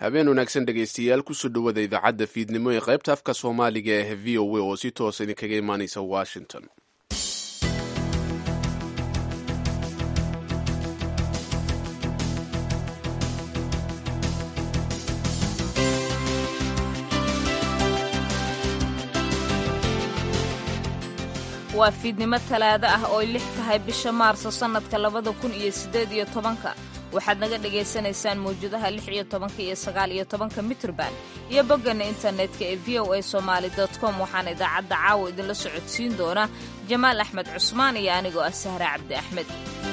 habeen wanaagsan dhegaystayaal kusoo dhowada idaacadda fiidnimo ee qaybta afka soomaaliga ee v o a oo si toosa idinkaga imaanaysa washington waa fiidnimo talaado ah ooy lix tahay bisha maarso sannadka labada kun iyo siddeed iyo tobanka waxaad naga dhagaysanaysaan mawjadaha lix iyo tobanka iyo sagaal iyo tobanka mitrban iyo bogganna internetka ee v o a somaali com waxaana idaacadda caawa idinla socodsiin doona jamaal axmed cusmaan iyo anigoo ah sahre cabdi axmed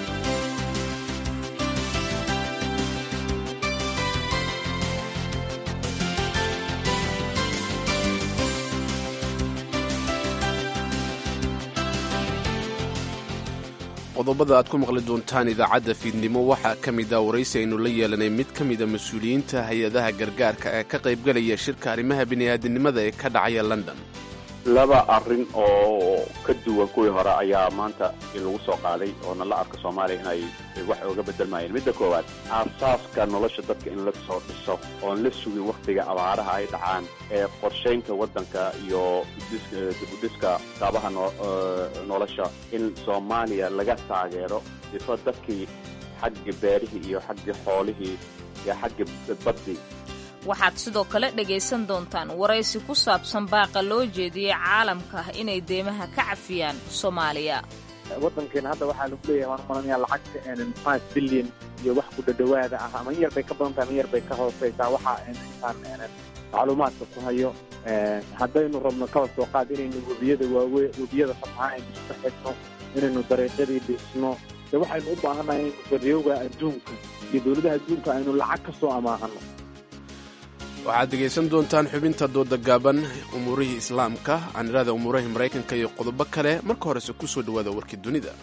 qodobada aad ku maqli doontaan idaacadda fiidnimo waxaa ka mid a waraysi aynu la yeelanay mid ka mida mas-uuliyiinta hay-adaha gargaarka ee ka qaybgalaya shirka arrimaha bini'aadinimada ee ka dhacaya london laba arrin oo ka duwan kuwii hore ayaa maanta lagu soo qaaday oona la arka soomaaliya inay wax oga bedelmayeen midda koowaad aasaaska nolosha dadka in la soo dhiso oon la sugin wakhtiga abaaraha ay dhacaan ee qorshaynta waddanka iyo dibudhiska kaabaha nolosha in soomaaliya laga taageero sifo dadkii xagga beerihii iyo xagga xoolihii iyo xagga baddii waxaad sidoo kale dhegaysan doontaan waraysi ku saabsan baaqa loo jeediyey caalamka inay deymaha ka cafiyaan soomaaliya waddankeena hadda waxaa lagu leeyahay waan maranaya lacagta five billion iyo wax ku dhadhawaada ah ama in yar bay ka badan tahay ama in yar bay ka hooseysaa waxa intaan macluumaadka ku hayo haddaynu rabno kaba soo qaad inaynu webiyada waawe webiyada fataha aynu iska xidhno inaynu dariiqyadii dhisno de waxaynu u baahannahay inaynu baryowga adduunka iyo dowladaha adduunka aynu lacag ka soo amaahano waxaad dhegaysan doontaan xubinta dooda gaaban umuurihii islaamka anirada umuurahii maraykanka iyo qodobo kale marka horese ku soo dhowaada warkii dunida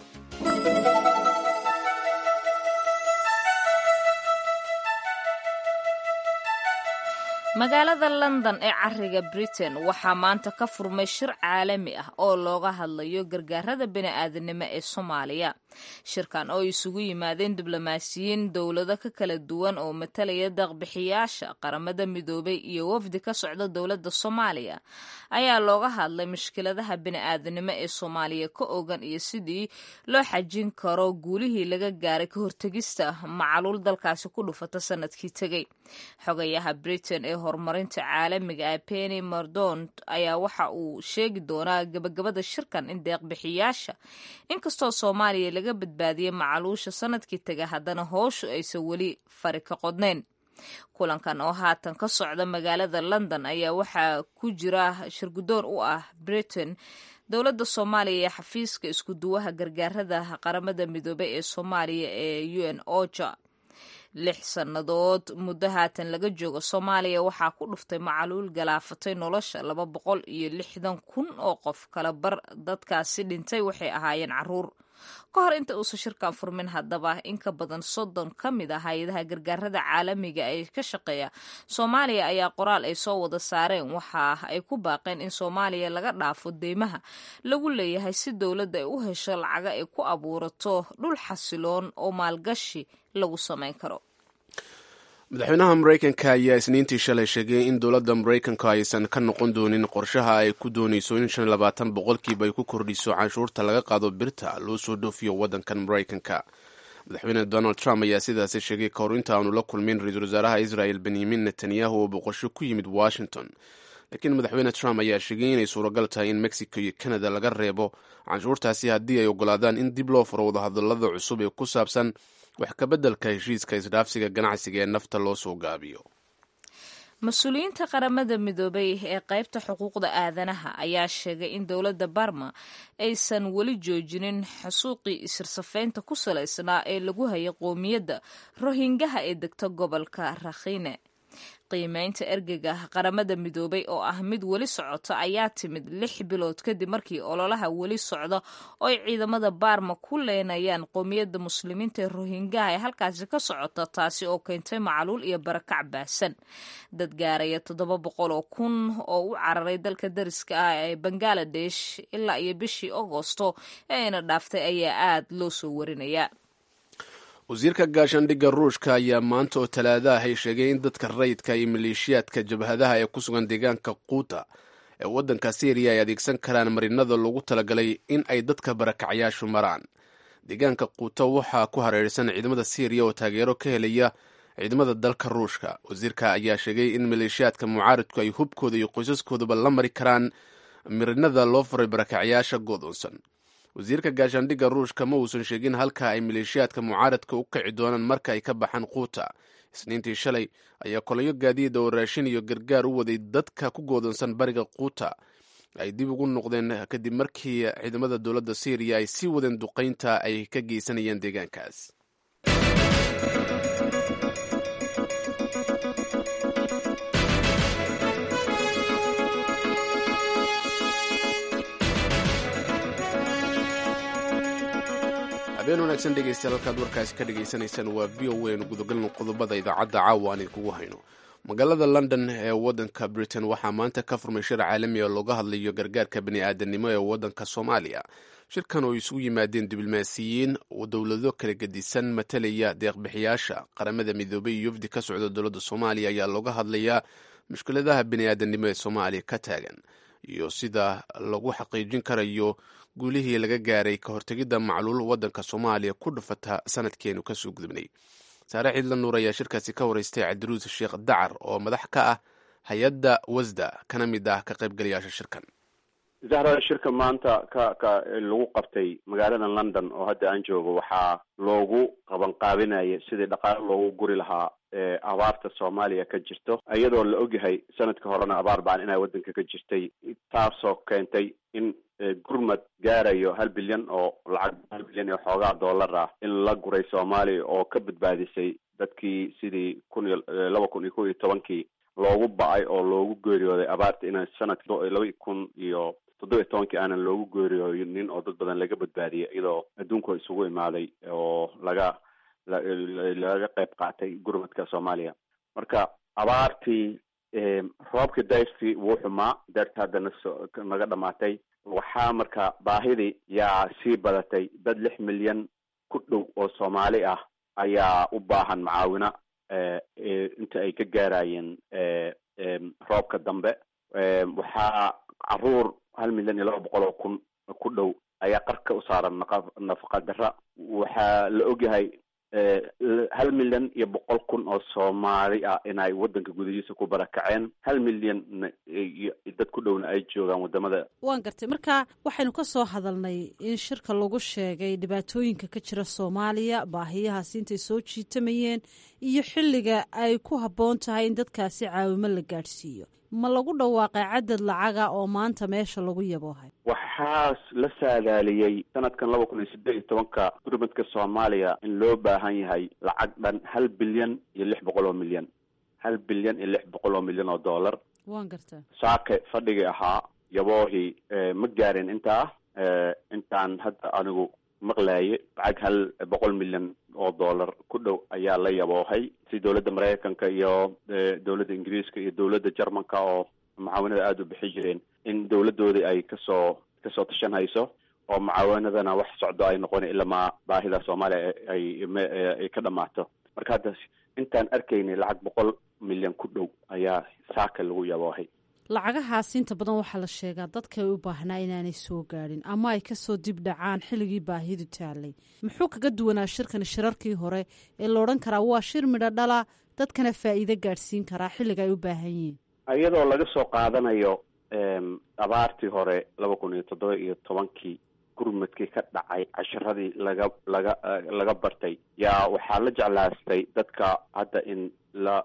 magaalada london ee cariga britain waxaa maanta ka furmay shir caalami ah oo looga hadlayo gargaarada bini'aadanimo ee soomaaliya shirkan oo isugu yimaadeen diblomaasiyiin dowlado ka kala duwan oo matalaya deeqbixiyaasha qaramada midoobay iyo wafdi ka socda dowladda soomaaliya ayaa looga hadlay mushkiladaha bini'aadanimo ee soomaaliya ka ogan iyo sidii loo xajin karo guulihii laga gaaray ka hortegista macaluul dalkaasi ku dhufata sanadkii tegey xogayaha britain ee horumarinta caalamiga ah penny mordont ayaa waxa uu sheegi doonaa gabagabada shirkan in deeqbixiyaasha inkastoo soomaaliya laga badbaadiyey macaluusha sanadkii tega haddana hooshu aysan weli fari ka qodnayn kulankan oo haatan ka socda magaalada london ayaa waxaa ku jira shirgudoon u ah britain dowladda soomaaliya ee xafiiska iskuduwaha gargaarada qaramada midoobey ee soomaaliya ee u n oja lix sannadood muddo haatan laga joogo soomaaliya waxaa ku dhuftay macaluul galaafatay nolosha laba boqol iyo lixdan kun oo qof kala bar dadkaasi dhintay waxay ahaayeen caruur ka hor inta uusan shirkan furmin haddaba in ka badan soddon ka mid ah hay-adaha gargaarada caalamiga ee ka shaqeeya soomaaliya ayaa qoraal ay soo wada saareen waxa ay ku baaqeen in soomaaliya laga dhaafo deymaha lagu leeyahay si dowladda ay u hesho lacaga ay ku abuurato dhul xasiloon oo maalgashi lagu samayn karo madaxweynaha maraykanka ayaa isniintii shalay sheegay in dowladda maraykanka aysan ka noqon doonin qorshaha ay ku doonayso in shan labaatan boqolkiiba ay ku kordhiso canshuurta laga qaado birta loo soo dhoofiyo waddankan maraykanka madaxweyne donald trump ayaa sidaasi sheegay ka hor inta aanu la kulmin ra-iisul wasaaraha israel benyamin netanyahu oo boqosho ku yimid washington laakiin madaxweyne trump ayaa sheegay inay suuragal tahay in mexico iyo canada laga reebo canshuurtaasi haddii ay ogolaadaan in dib loo furo wadahadalada cusub ee ku saabsan wax kabeddelka heshiiska isdhaafsiga ganacsiga ee nafta loo soo gaabiyo mas-uuliyiinta qaramada midoobay ee qaybta xuquuqda aadanaha ayaa sheegay in dowladda barma aysan weli joojinin xusuuqii isirsafaynta ku salaysnaa ee lagu hayay qoomiyadda rohingaha ee degta gobolka rakhine qiimeynta ergega qaramada midoobay oo ah mid weli socota ayaa timid lix bilood kadib markii ololaha weli socda oo ay ciidamada baarma ku leenayaan qoomiyadda muslimiinta ee rohingaha ee halkaasi ka socota taasi oo keentay macaluul iyo barakac baahsan dad gaaraya toddoba boqol oo kun oo u cararay dalka dariska ah ee bangaladesh ilaa iyo bishii agosto ee ayna dhaaftay ayaa aad loo soo warinaya wasiirka gaashaandhigga ruushka ayaa maanta oo talaada ahay sheegay in dadka rayidka iyo maleeshiyaadka jabhadaha ee ku sugan deegaanka quuta ee waddanka syriya ay adeegsan karaan marinada loogu talagalay in ay dadka barakacyaashu maraan deegaanka quuta waxaa ku hareersan ciidamada syriya oo taageero ka helaya ciidamada dalka ruushka wasiirka ayaa sheegay in maleeshiyaadka mucaaridku ay hubkooda iyo qoysaskoodaba la mari karaan marinada loo faray barakacyaasha godoonsan wasiirka gaashaandhigga ruushka ma uusan sheegin halka ay maleeshiyaadka mucaaradka u kici doonaan marka ay ka baxaan quuta isniintii shalay ayaa kolayo gaadiida oo raashin iyo gargaar u waday dadka ku goodonsan bariga quuta ay dib ugu noqdeen kadib markii ciidamada dowladda syriya ay sii wadeen duqaynta ay ka geysanayeen deegaankaas habeen wanaagsan dhegeystayaal halkaad warkaasi ka dhegaysanaysaan waa v o a nu gudagalno qodobada idaacadda caawa aan idinkugu hayno magaalada london ee waddanka britain waxaa maanta ka furmay shir caalami oo looga hadlayo gargaarka bani aadanimo ee waddanka soomaaliya shirkan oo isugu yimaadeen diblomaasiyiin dowlado kala gedisan matalaya deeqbixiyaasha qaramada midoobay iyo wafdi ka socda dowladda soomaaliya ayaa looga hadlayaa mushkiladaha bani aadanimo ee soomaaliya ka taagan iyo sida lagu xaqiijin karayo guulihii laga gaaray ka hortegidda macluul waddanka soomaaliya ku dhufata sanadkeenu kasoo gudubnay saare ciidla nuur ayaa shirkaasi ka waraystay cabdiruus sheekh dacar oo madax ka ah hay-adda wasda kana mid ah ka qaybgalayaasha shirkan zahra shirka maanta ka ka lagu qabtay magaalada london oo hadda aan joogo waxaa loogu qabanqaabinaya sidii dhaqaale loogu guri lahaa abaarta soomaaliya ka jirto iyadoo la ogyahay sanadka horena abaar baan inay waddanka ka jirtay taasoo keentay in gurmad gaarayo hal bilyan oo lacag hal bilyan iyo xoogaa dollar ah in la guray soomaaliya oo ka badbaadisay dadkii sidii kun iyo laba kun iyo kow iyo tobankii loogu ba-ay oo loogu geeriyooday abaarta ina sanadki laba kun iyo toddoba iyo tobankii aanan loogu geeriyoonin oo dad badan laga badbaadiyay iyadoo adduunku isugu imaaday oo laga laga qayb qaatay gurmadka soomaaliya marka abaartii roobkii dayrtii wuu xumaa deerta haddana naga dhamaatay waxaa marka baahidii yaa sii badatay dad lix milyan ku dhow oo soomaali ah ayaa u baahan macaawino inta ay ka gaarayeen roobka dambe waxaa caruur hal milyan iyo laba boqol oo kun ku dhow ayaa qarka u saaran nafaqa dara waxaa la ogyahay hal milyan iyo boqol kun oo soomaali ah inay waddanka gudihiisa ku barakaceen hal milyan dad ku dhowna ay joogaan wadamada waan gartay marka waxaynu ka soo hadalnay in shirka lagu sheegay dhibaatooyinka ka jira soomaaliya baahiyahaasi intay soo jiitamayeen iyo xilliga ay ku habboon tahay in dadkaasi caawimo la gaadhsiiyo ma lagu dhawaaqay cadad lacaga oo maanta meesha lagu yaboohay waxaa la saadaaliyey sanadkan laba kun iyo siddeed iyo tobanka gurmadka soomaaliya in loo baahan yahay lacag dhan hal bilyan iyo lix boqol oo milyan hal bilyan iyo lix boqol oo milyan oo dollar waan gartaa saake fadhigii ahaa yaboohii ma gaarin intaa intaan hadda anigu maqlaaye lacag hal boqol milyan oo dollar ku dhow ayaa la yaboohay si dowladda maraykanka iyo dowladda ingiriiska iyo dowladda jermanka oo mucaawanada aada u bixi jireen in dowladoodii ay kasoo kasoo tashan hayso oo mucaawanadana wax socdo ay noqon ilamaa baahida soomaaliya ay ay ka dhamaato marka hadda intaan arkaynay lacag boqol milyan ku dhow ayaa saaka lagu yaboohay lacagahaas inta badan waxaa la sheegaa dadka ay u baahnaa inaanay soo gaadhin ama ay kasoo dib dhacaan xilligii baahidu taalay muxuu kaga duwanaa shirkan shirarkii hore ee la odhan karaa waa shir midho dhala dadkana faa'iido gaadhsiin karaa xilliga ay u baahan yihiin iyadoo laga soo qaadanayo abaartii hore laba kun iyo toddoba iyo tobankii gurmadkii ka dhacay casharadii laga laga laga bartay yaa waxaa la jeclaastay dadka hadda in la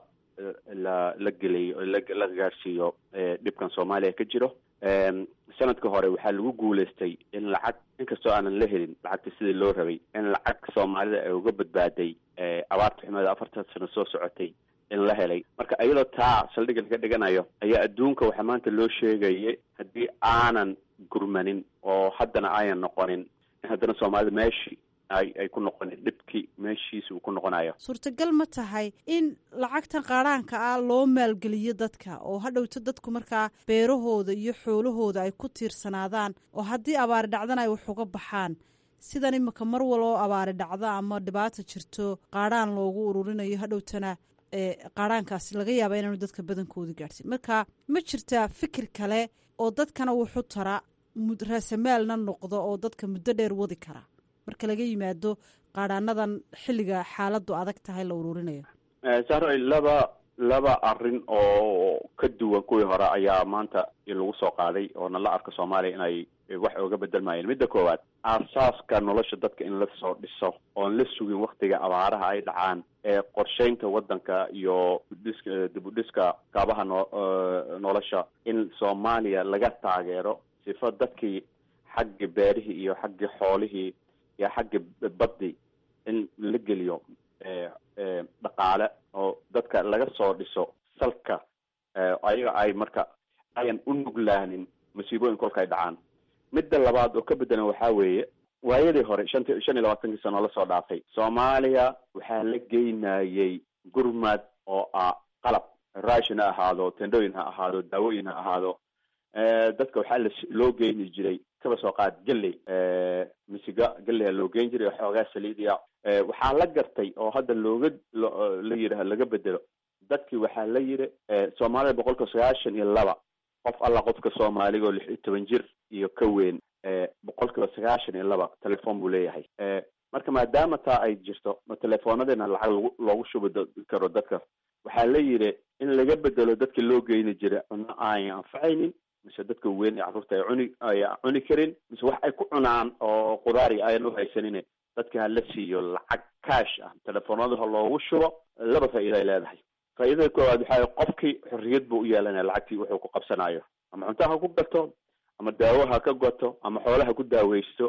la la gelayo la gaarsiiyo dhibkan soomaaliya ka jiro sanadka hore waxaa lagu guuleystay in lacag inkastoo aanan la helin lacagta sidii loo rabay in lacag soomaalida ay uga badbaaday abaarta xumeeda afartan sano soo socotay in la helay marka iyadoo taa saldhigga laga dhiganayo ayaa adduunka waxaa maanta loo sheegayay haddii aanan gurmanin oo haddana ayan noqonin in haddana soomaalida meeshii ay ay ku noqonin dhibkii meeshiisa uu ku noqonayo suurtagal ma tahay in lacagtan qaadhaanka ah loo maalgeliyo dadka oo hadhowto dadku markaa beerahooda iyo xoolahooda ay ku tiirsanaadaan oo haddii abaari dhacdana ay wax uga baxaan sidan imika mar waloo abaari dhacdo ama dhibaata jirto qaadhaan loogu ururinayo hadhowtana qaadhaankaasi laga yaaba inaanu dadka badankooda gaadhsin marka ma jirtaa fikir kale oo dadkana wuxu tara raasamaalna noqdo oo dadka muddo dheer wadi kara marka laga yimaado qaadhaanadan xilliga xaaladu adag tahay la ururinayo sahroy laba laba arrin oo ka duwan kuwii hore ayaa maanta lagu soo qaaday oo na la arko soomaaliya inay wax ooga bedelmayeen midda koowaad aasaaska nolosha dadka in lasoo dhiso oon la sugin waktiga abaaraha ay dhacaan ee qorsheynta waddanka iyo udhiska dib u dhiska kaabaha no nolosha in soomaaliya laga taageero sifo dadkii xagga beerihii iyo xagga xoolihii iyo xagga baddi in la geliyo dhaqaale oo dadka laga soo dhiso salka ayaga ay marka ayan u nuglaanin masiibooyin kolka ay dhacaan midda labaad oo ka bedelan waxaa weeye waayadii hore shant shan iyo labaatankii sano lasoo dhaafay soomaaliya waxaa la geynayay gurmad oo ah qalab raashin ha ahaado tendooyin ha ahaado daawooyin ha ahaado dadka waxaa la loo geyni jiray kaba soo qaad galley misiga galley loo geyn jiray oo xoogaa saliidiya waxaa la gartay oo hadda looga la yidhaah laga bedelo dadkii waxaa la yidhi soomaalida boqolka sagaashan iyo laba qof alla qofka soomaaliga oo lix iyo toban jir iyo ka weyn boqolkiiba sagaashan iyo laba telefoon buu leeyahay marka maadaama taa ay jirto ma telefoonadina lacag lagu loogu shubi karo dadka waxaa la yidhi in laga bedelo dadka loo geyni jiray cunno aanay anfacaynin mise dadka weyn ee carruurta ay cuni ay cuni karin mise wax ay ku cunaan oo qudaari ayan uhaysanin dadka ha la siiyo lacag cash ah telefoonadaha loogu shubo laba faa'iida ay leedahay faa'iidada koowaad waxaa qofkii xorriyad buu u yeelanaya lacagtii wuxuu ku qabsanayo ama cunto ha ku gato ama daawo ha ka goto ama xoolaha ku daaweysto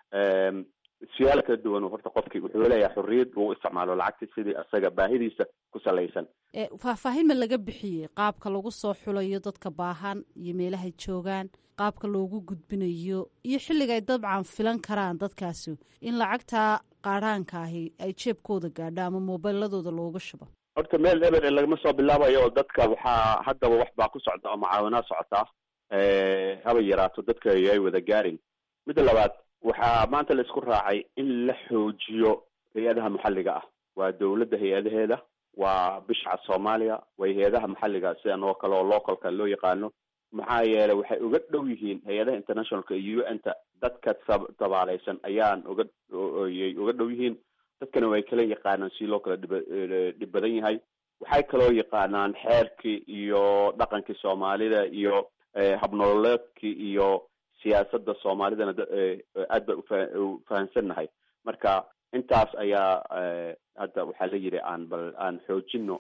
siyaalo kala duwan horta qofkii wuxuu leeyahay xorriyad buu u isticmaalo lacagti sidii isaga baahidiisa ku salaysan faahfaahin ma laga bixiyey qaabka lagu soo xulayo dadka baahan iyo meelahay joogaan qaabka loogu gudbinayo iyo xilliga ay dabcan filan karaan dadkaasi in lacagtaa qaadhaanka ahi ay jeebkooda gaadho ama moobiladooda looga shubo horta meel eber lagama soo bilaabayo oo dadka waxaa haddaba wax baa ku socda oo mucaawinaa socotaa haba yaraato dadka ay wada gaarin midda labaad waxaa maanta la isku raacay in la xoojiyo hay-adaha maxalliga ah waa dawladda hay-adaheeda waa bishca soomaaliya way hay-adaha maxalliga sidan oo kale oo localka loo yaqaano maxaa yeelay waxay uga dhow yihiin hay-adaha internationalka iyo u n ta dadka tabaaleysan ayaan uga yay uga dhow yihiin dadkana way kala yaqaanaan si loo kala dhib dhib badan yahay waxay kaloo yaqaanaan xeerkii iyo dhaqankii soomaalida iyo habnololeedkii iyo siyaasadda soomaalidana aad ba ufahansannahay marka intaas ayaa hadda waxaa la yidhi aan bal aan xoojino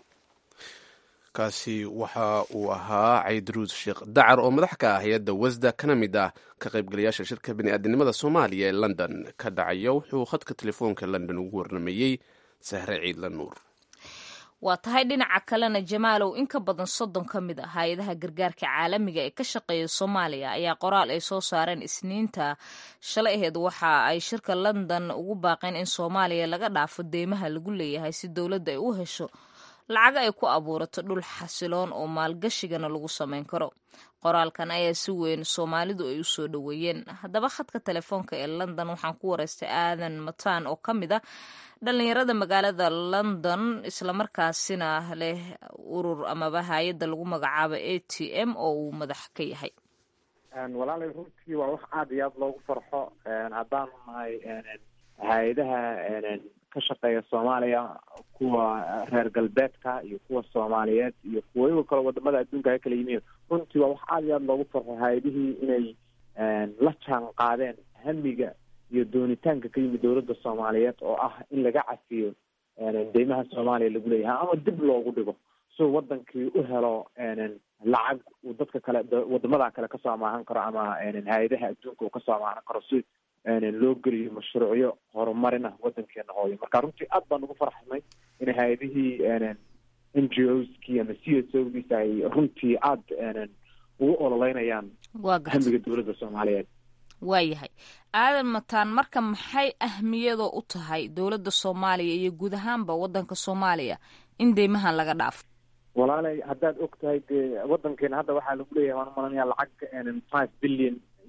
kaasi waxa uu ahaa caydaruus sheekh dacar oo madax ka ah hay-adda wasda kana mid ah ka qaybgalayaasha shirka bini'aadanimada soomaaliya ee london ka dhacaya wuxuu khadka telefoonka london ugu warnameeyey sahre ciidla nuur waa tahay dhinaca kalena jamaalow in ka badan soddon ka mid a hay-adaha gargaarka caalamiga ee ka shaqeeya soomaaliya ayaa qoraal ay soo saareen isniinta shalay aheed waxa ay shirka london ugu baaqeen in soomaaliya laga dhaafo deymaha lagu leeyahay si dowladda ay u hesho lacaga ay ku abuurato dhul xasiloon oo maalgashigana lagu samayn karo qoraalkan ayaa si weyn soomaalidu ay u soo dhoweeyeen haddaba khadka telefoonka ee london waxaan ku wareystay aadan mataan oo ka mid ah dhalinyarada magaalada london islamarkaasina leh urur amaba hay-adda lagu magacaabo a t m oo uu madax ka yahay walaalay runtii waa wax aada iyo aada loogu farxo haddaanu nahay hay-adaha ka shaqeeya soomaaliya kuwa reer galbeedka iyo kuwa soomaaliyeed iyo kuwa igo kale wadamada adduunka ka kala yimiin runtii waa wax aada iyo aada loogu farxo hay-adihii inay la jaan qaadeen hamiga iyo doonitaanka ka yimid dowladda soomaaliyeed oo ah in laga cafiyo deymaha soomaaliya lagu leeyahay ama dib loogu dhigo si wadankii u helo lacag uu dadka kale wadamada kale kasoo amaahan karo ama hay-adaha adduunka uu kasoo amaahan karo si loo geliyo mashruucyo horumarina wadankeena hooyo marka runtii aad baan ugu farxnay in hay-adihii n g o skii ama c s o giis ay runtii aada ugu ololeynayaan hamiga dowladda soomaaliyeed waayahay aadan mataan marka maxay ahmiyadoo u tahay dowladda soomaaliya iyo guud ahaanba wadanka soomaaliya in deymahan laga dhaafo walaalay haddaad og tahay dee wadankeena hadda waxaa lagu leeyahay waan umalanaya lacag five billion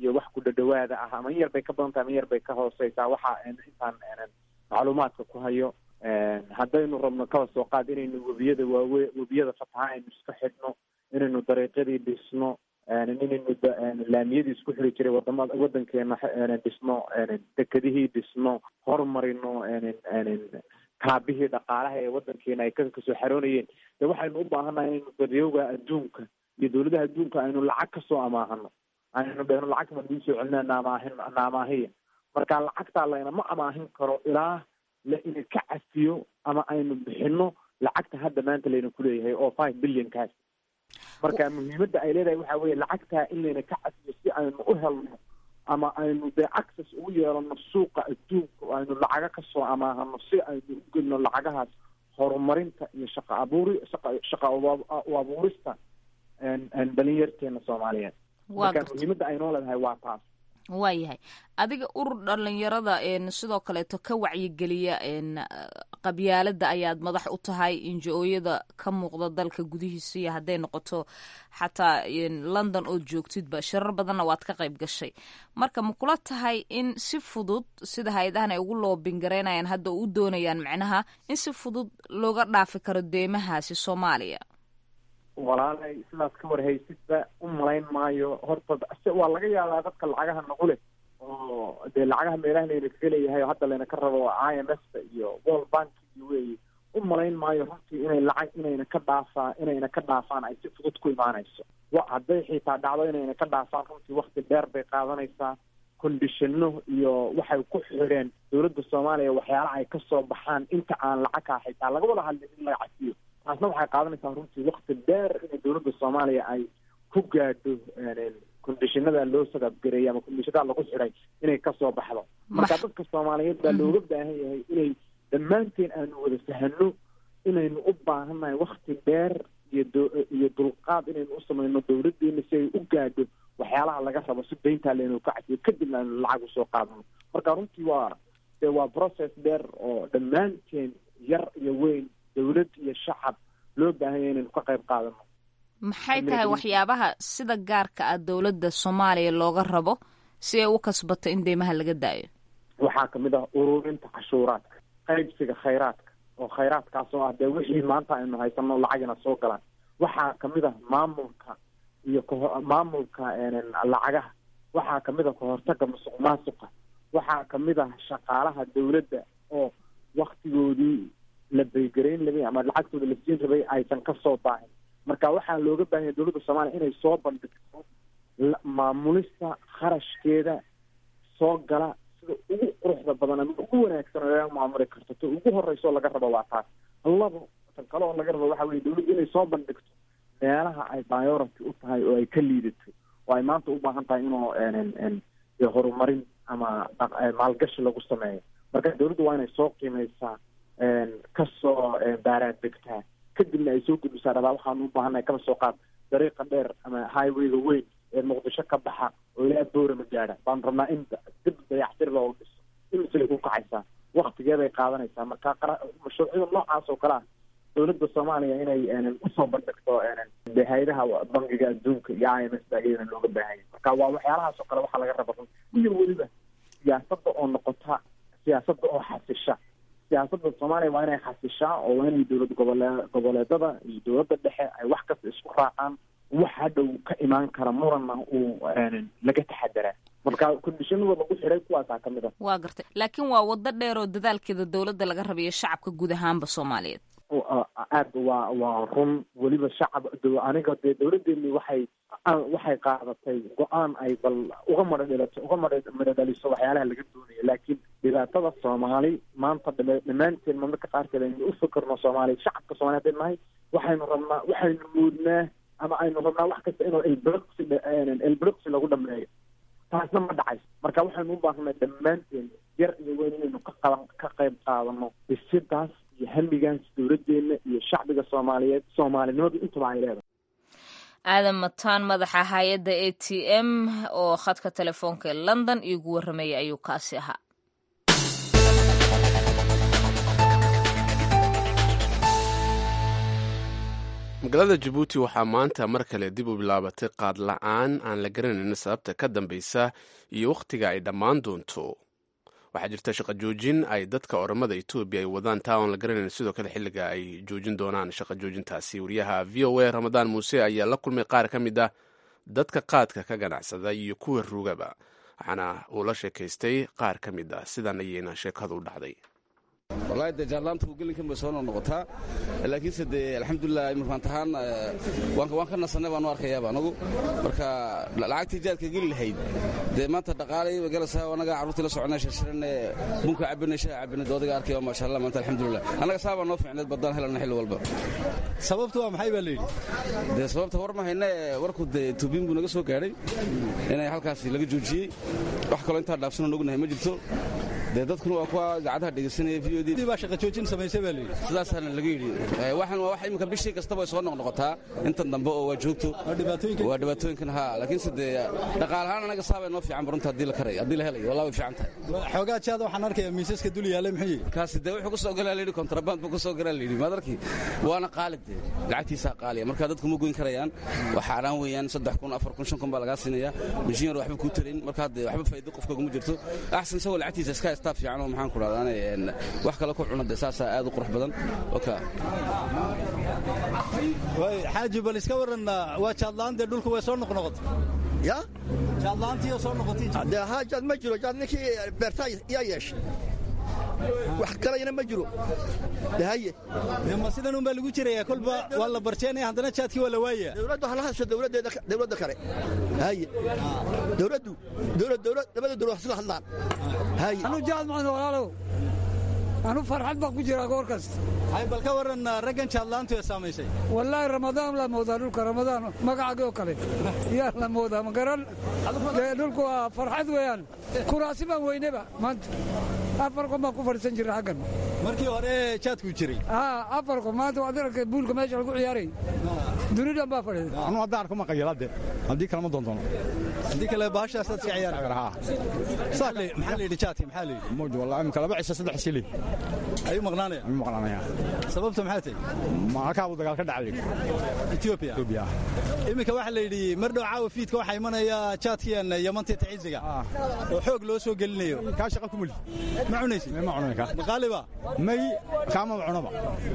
iyo wax ku dhadhawaada ah ama in yar bay ka badan tahay ama in yar bay ka hooseysaa waxa intaan macluumaadka ku hayo haddaynu rabno kaba soo qaad inaynu webiyada waawe webiyada fataha aynu iska xidhno inaynu dariiqyadii dhisno inaynu laamiyadii isku xiri jiray wadamada wadankeena dhisno dekedihii dhisno horumarino kaabihii dhaqaalaha ee wadankeena ay kasoo xaroonayeen de waxaynu u baahannahay inaynu daryowga adduunka iyo dawladaha adduunka aynu lacag kasoo amaahano aynu dhehno lacag baan idiin soo celinaa naamaahin naamaahiya marka lacagtaa laynama amaahin karo ilaa la ina ka cafiyo ama aynu bixino lacagta hadda maanta layna kuleeyahay oo five billionkaas marka muhiimadda ay leedahay waxa weeye lacagtaa in layna ka cafiyo si aynu u helno ama aynu dee access ugu yeelano suuqa adduunka oo aynu lacaga kasoo amaahano si aynu u gelino lacagahaas horumarinta iyo shaqa abuuri shaqa shaqa u abuurista dhalinyarteena soomaaliyeed marka muhiimadda ay noo leedahay waa taas waayahay adiga urur dhalinyarada sidoo kaleeto ka wacyigeliya qabyaalada ayaad madax u tahay injo-ooyada ka muuqda dalka gudihiisa iyo hadday noqoto xataa london ood joogtidba shirar badanna waad ka qayb gashay marka ma kula tahay in si fudud sida hay-adahan ay ugu loobingareynayaan hadda u doonayaan macnaha in si fudud looga dhaafi karo deemahaasi soomaaliya walaalay sidaas ka warhaysidba u malayn maayo horta waa laga yaabaa dadka lacagaha nagu leh oo dee lacagaha meelaha layna kaga leeyahay oo hadda layna ka rabo i m f iyo world bank iyo weeye u malayn maayo runtii inay lacag inayna ka dhaafaa inayna ka dhaafaan ay si fudud ku imaanayso wa hadday xitaa dhacdo inayna ka dhaafaan runtii wakti dheer bay qaadanaysaa condishano iyo waxay ku xidheen dawladda soomaaliya waxyaalaha ay kasoo baxaan inta aan lacagkaa xitaa laga wada hadlin in laga cafiyo taasna waxay qaadanaysaa runtii wakti dheer inay dawladda soomaaliya ay ku gaadho condishinada loo sagabgareeyay ama condishinada lagu xidhay inay kasoo baxdo marka dadka soomaaliyeed baa looga baahan yahay inay dhammaanteen aanu wada fahano inaynu u baahannahay wakti dheer iyo iyo dulqaad inaynu u samayno dawladeena si ay u gaadho waxyaalaha laga rabo si dayntaa laynu ka cafiyo kadibna aynu lacag usoo qaadano marka runtii waa de waa process dheer oo dhammaanteen yar iyo weyn dawlad iyo shacab loo baahanya inaynu ka qayb qaadano maxay tahay waxyaabaha sida gaarka ah dowladda soomaaliya looga rabo si ay u kasbato in deymaha laga daayo waxaa kamid ah ururinta cashuuraadka qaybsiga khayraadka oo khayraadkaas oo ah dee wixii maanta aynu haysano lacagina soo galaan waxaa kamid ah maamulka iyo kaho maamulka lacagaha waxaa kamid ah kahortaga musuq maasuqa waxaa kamid ah shaqaalaha dawladda oo waktigoodii la beygarayn rabay ama lacagtooda la siin rabay aysan kasoo baahin marka waxaa looga baahanya dawladda soomaaliya inay soo bandhigto maamulista kharashkeeda soo gala sida ugu quruxda badan ama ugu wanaagsan oo laga maamuli karto ta ugu horeysa oo laga rabo waa taas labo tan kale oo laga rabo waxa weye dawladda inay soo bandhigto meelaha ay priority u tahay oo ay ka liidato oo ay maanta u baahan tahay inuu horumarin ama maalgashi lagu sameeyo marka dawladda waa inay soo qiimeysaa kasoo baaraan degtaa kadibna ay soo gudbisaa rabaa waxaanu u baahannahay kaba soo qaad dariiqa dheer ama highwayga weyn ee muqdisho ka baxa oo ilaa boorama gaadha baanu rabnaa in dib dayactir loogu dhiso imisay ku kacaysaa waktigeeday qaadanaysaa marka mashruucyada noocaas oo kale ah dawladda soomaaliya inay usoo bandhigto de hay-adaha bangiga adduunka iyo i m s ba iyadana looga baahanya marka waa waxyaalahaas oo kale waxaa laga raba run iyo weliba siyaasadda oo noqota siyaasadda oo xasisha siyaasadda soomaaliya waa inay xasishaa oo waa inay dowlad gobole goboleedada iyo dowladda dhexe ay wax kasta isku raacaan wax hadhow ka imaan kara muranna uu laga taxadaraa marka kondishanada lagu xidhay kuwaasaa ka mid ah waa gartay laakiin waa waddo dheer oo dadaalkeeda dowladda laga rabayo shacabka guud ahaanba soomaaliyeed aad waa waa run weliba shacab aniga dee dawladeeni waxay waxay qaadatay go-aan ay bal uga madha dhalato uga madha madha dhaliso waxyaalaha laga doonayo laakiin dhibaatada soomaali maanta dhammaanteen marmarka qaarkeed aynu u fikirno soomaaliya shacabka soomaliya hadday nahay waxaynu rabnaa waxaynu moodnaa ama aynu rabnaa wax kasta inuu elbroxi elbroxi lagu dhameeyo taasna ma dhacayso marka waxaynu u baahnay dhammaanteen yar iyo weyn inaynu ka qaban ka qayb qaadano dhisidaas iyo hamigaas dowladeena iyo shacbiga soomaaliyeed soomaalinimadu intaba ay leedahay aadan mataan madaxa hay-adda a t m oo khadka telefoonka ee london iigu warramayay ayuu kaasi ahaa magaalada jabuuti waxaa maanta mar kale dib u bilaabatay qaad la-aan aan la garanayn sababta ka dambeysa iyo wakhtiga ay dhammaan doonto waxaa jirta shaqa joojin ay dadka oramada etoobiya ay wadaan taa oon la garanayn sidoo kale xilliga ay joojin doonaan shaqa joojintaasi wariyaha v o a ramadaan muuse ayaa la kulmay qaar ka mid ah dadka qaadka ka ganacsada iyo kuwa rugaba waxaana uu la sheekaystay qaar ka mid ah sidan ayayna sheekadu u dhacday wallaahi dee jaarlaantu gelinkan bay soo noqnoqotaa laakiinse dee alxamdulilah imirkaan tahaan waan ka nasannay baanu arkayaaba anagu marka lacagtii jaadka geli lahayd dee maanta dhaqaalay bay galaysaa annaga carruurtii la soconay shirshirane bunka cabinay shaha cabinay doodiga arkaya maasha allah maanta alxamdulilah annaga saabaa noo fiicneed baddaan helana xilli walba sababtu waa maxay baa layidhi dee sababta war ma hayne warku dee tuubiin buu naga soo gaadhay inay halkaasi laga joojiyey wax kaloo intaa dhaafsanoo nogunahay ma jirto dee dadkuna waa kuwa idaacadaha dhegaysanaya v o d baa shaqa joojin samaysay baa layidhi sidaasaana laga yidhi waxaan waa wax iminka bishii kastaba ay soo noqnoqotaa intan dambe oo waa joogto waa dhibaatooyinkan haa laakiinse dee dhaqaal ahaan anaga saabay noo fiican barunta haddii la karay haddii la helayo wallah way fiican tahay xoogaa jaada waxaan arkayaa miisaska dul yaallay muxuu yihi kaasi dee wuxuu ku soo galaa layidhi kontraband buu ku soo galaa layidhi maad arki waana qaali dee lacagtiisaa qaaliya marka dadku ma goyn karayaan wax xaaraan weeyaan saddex kun afar kun shan kun baa lagaa siinayaa mishiin waxba kuu tarayn marka dee waxba faa'iido qofkaguma jirto axsan isagoo lacagtiisa iska haystaa fiican oo maxaan ku dhahdaane wax kale ku cuna dee saasaa aad u qurux badan oka xaaji bal iska waran waa jaadla'aan dee dhulku way soo noqnoqotay ya jaadla'aantii oo soo noqotay dee haa jaad ma jiro jaad ninkii beertaa yaa yeeshay wax kalayna ma jiro de haye ma sidan un baa lagu jirayaa kolba waa la barjeenaya haddana jaadkii waa la waayaya dowladdu hala hadasho dowladdeeda dowladda kale haye dowladdu dowlad dowlad labada dowlad sida hadlaan haye anu jaad maan walaalow anu farxad baan ku jiraa goor kasta hay bal ka waran raggan jaadla'aantu ee saamaysay wallaahi ramadaan la moodaa dhulka ramadaan magacagii oo kale yaa la moodaa ma garan dee dhulku waa farxad weeyaan kuraasi baan weyneba maanta afar qof baan ku fadhiisan jiray xaggan markii hore jaadkuu jiray haa afar qof maanta waad aragtay buulka meesha lagu ciyaaray dunidan baa fadhiida anu haddaan arko ma qayilade haddii kalema doondoono haddii kale baashaasaad iska ciyaar maxaa la yidhi jaadki maxaa la yidhi mawj wallah imika laba cisho saddex shilin ayuu maqnaanaya ayuu maqnaanaya sababta maxaa tahay ma halkaa buu dagaal ka dhacay ethiopia ethiopia iminka waxaa la yidhi mar dhow caawa fiidka waxaa imanaya jaadkiyan yamantii taciisiga oo xoog loo soo gelinayo kaa shaqa ku muli ma cunaysid ma cunan ka maqaaliba may kaama cunaba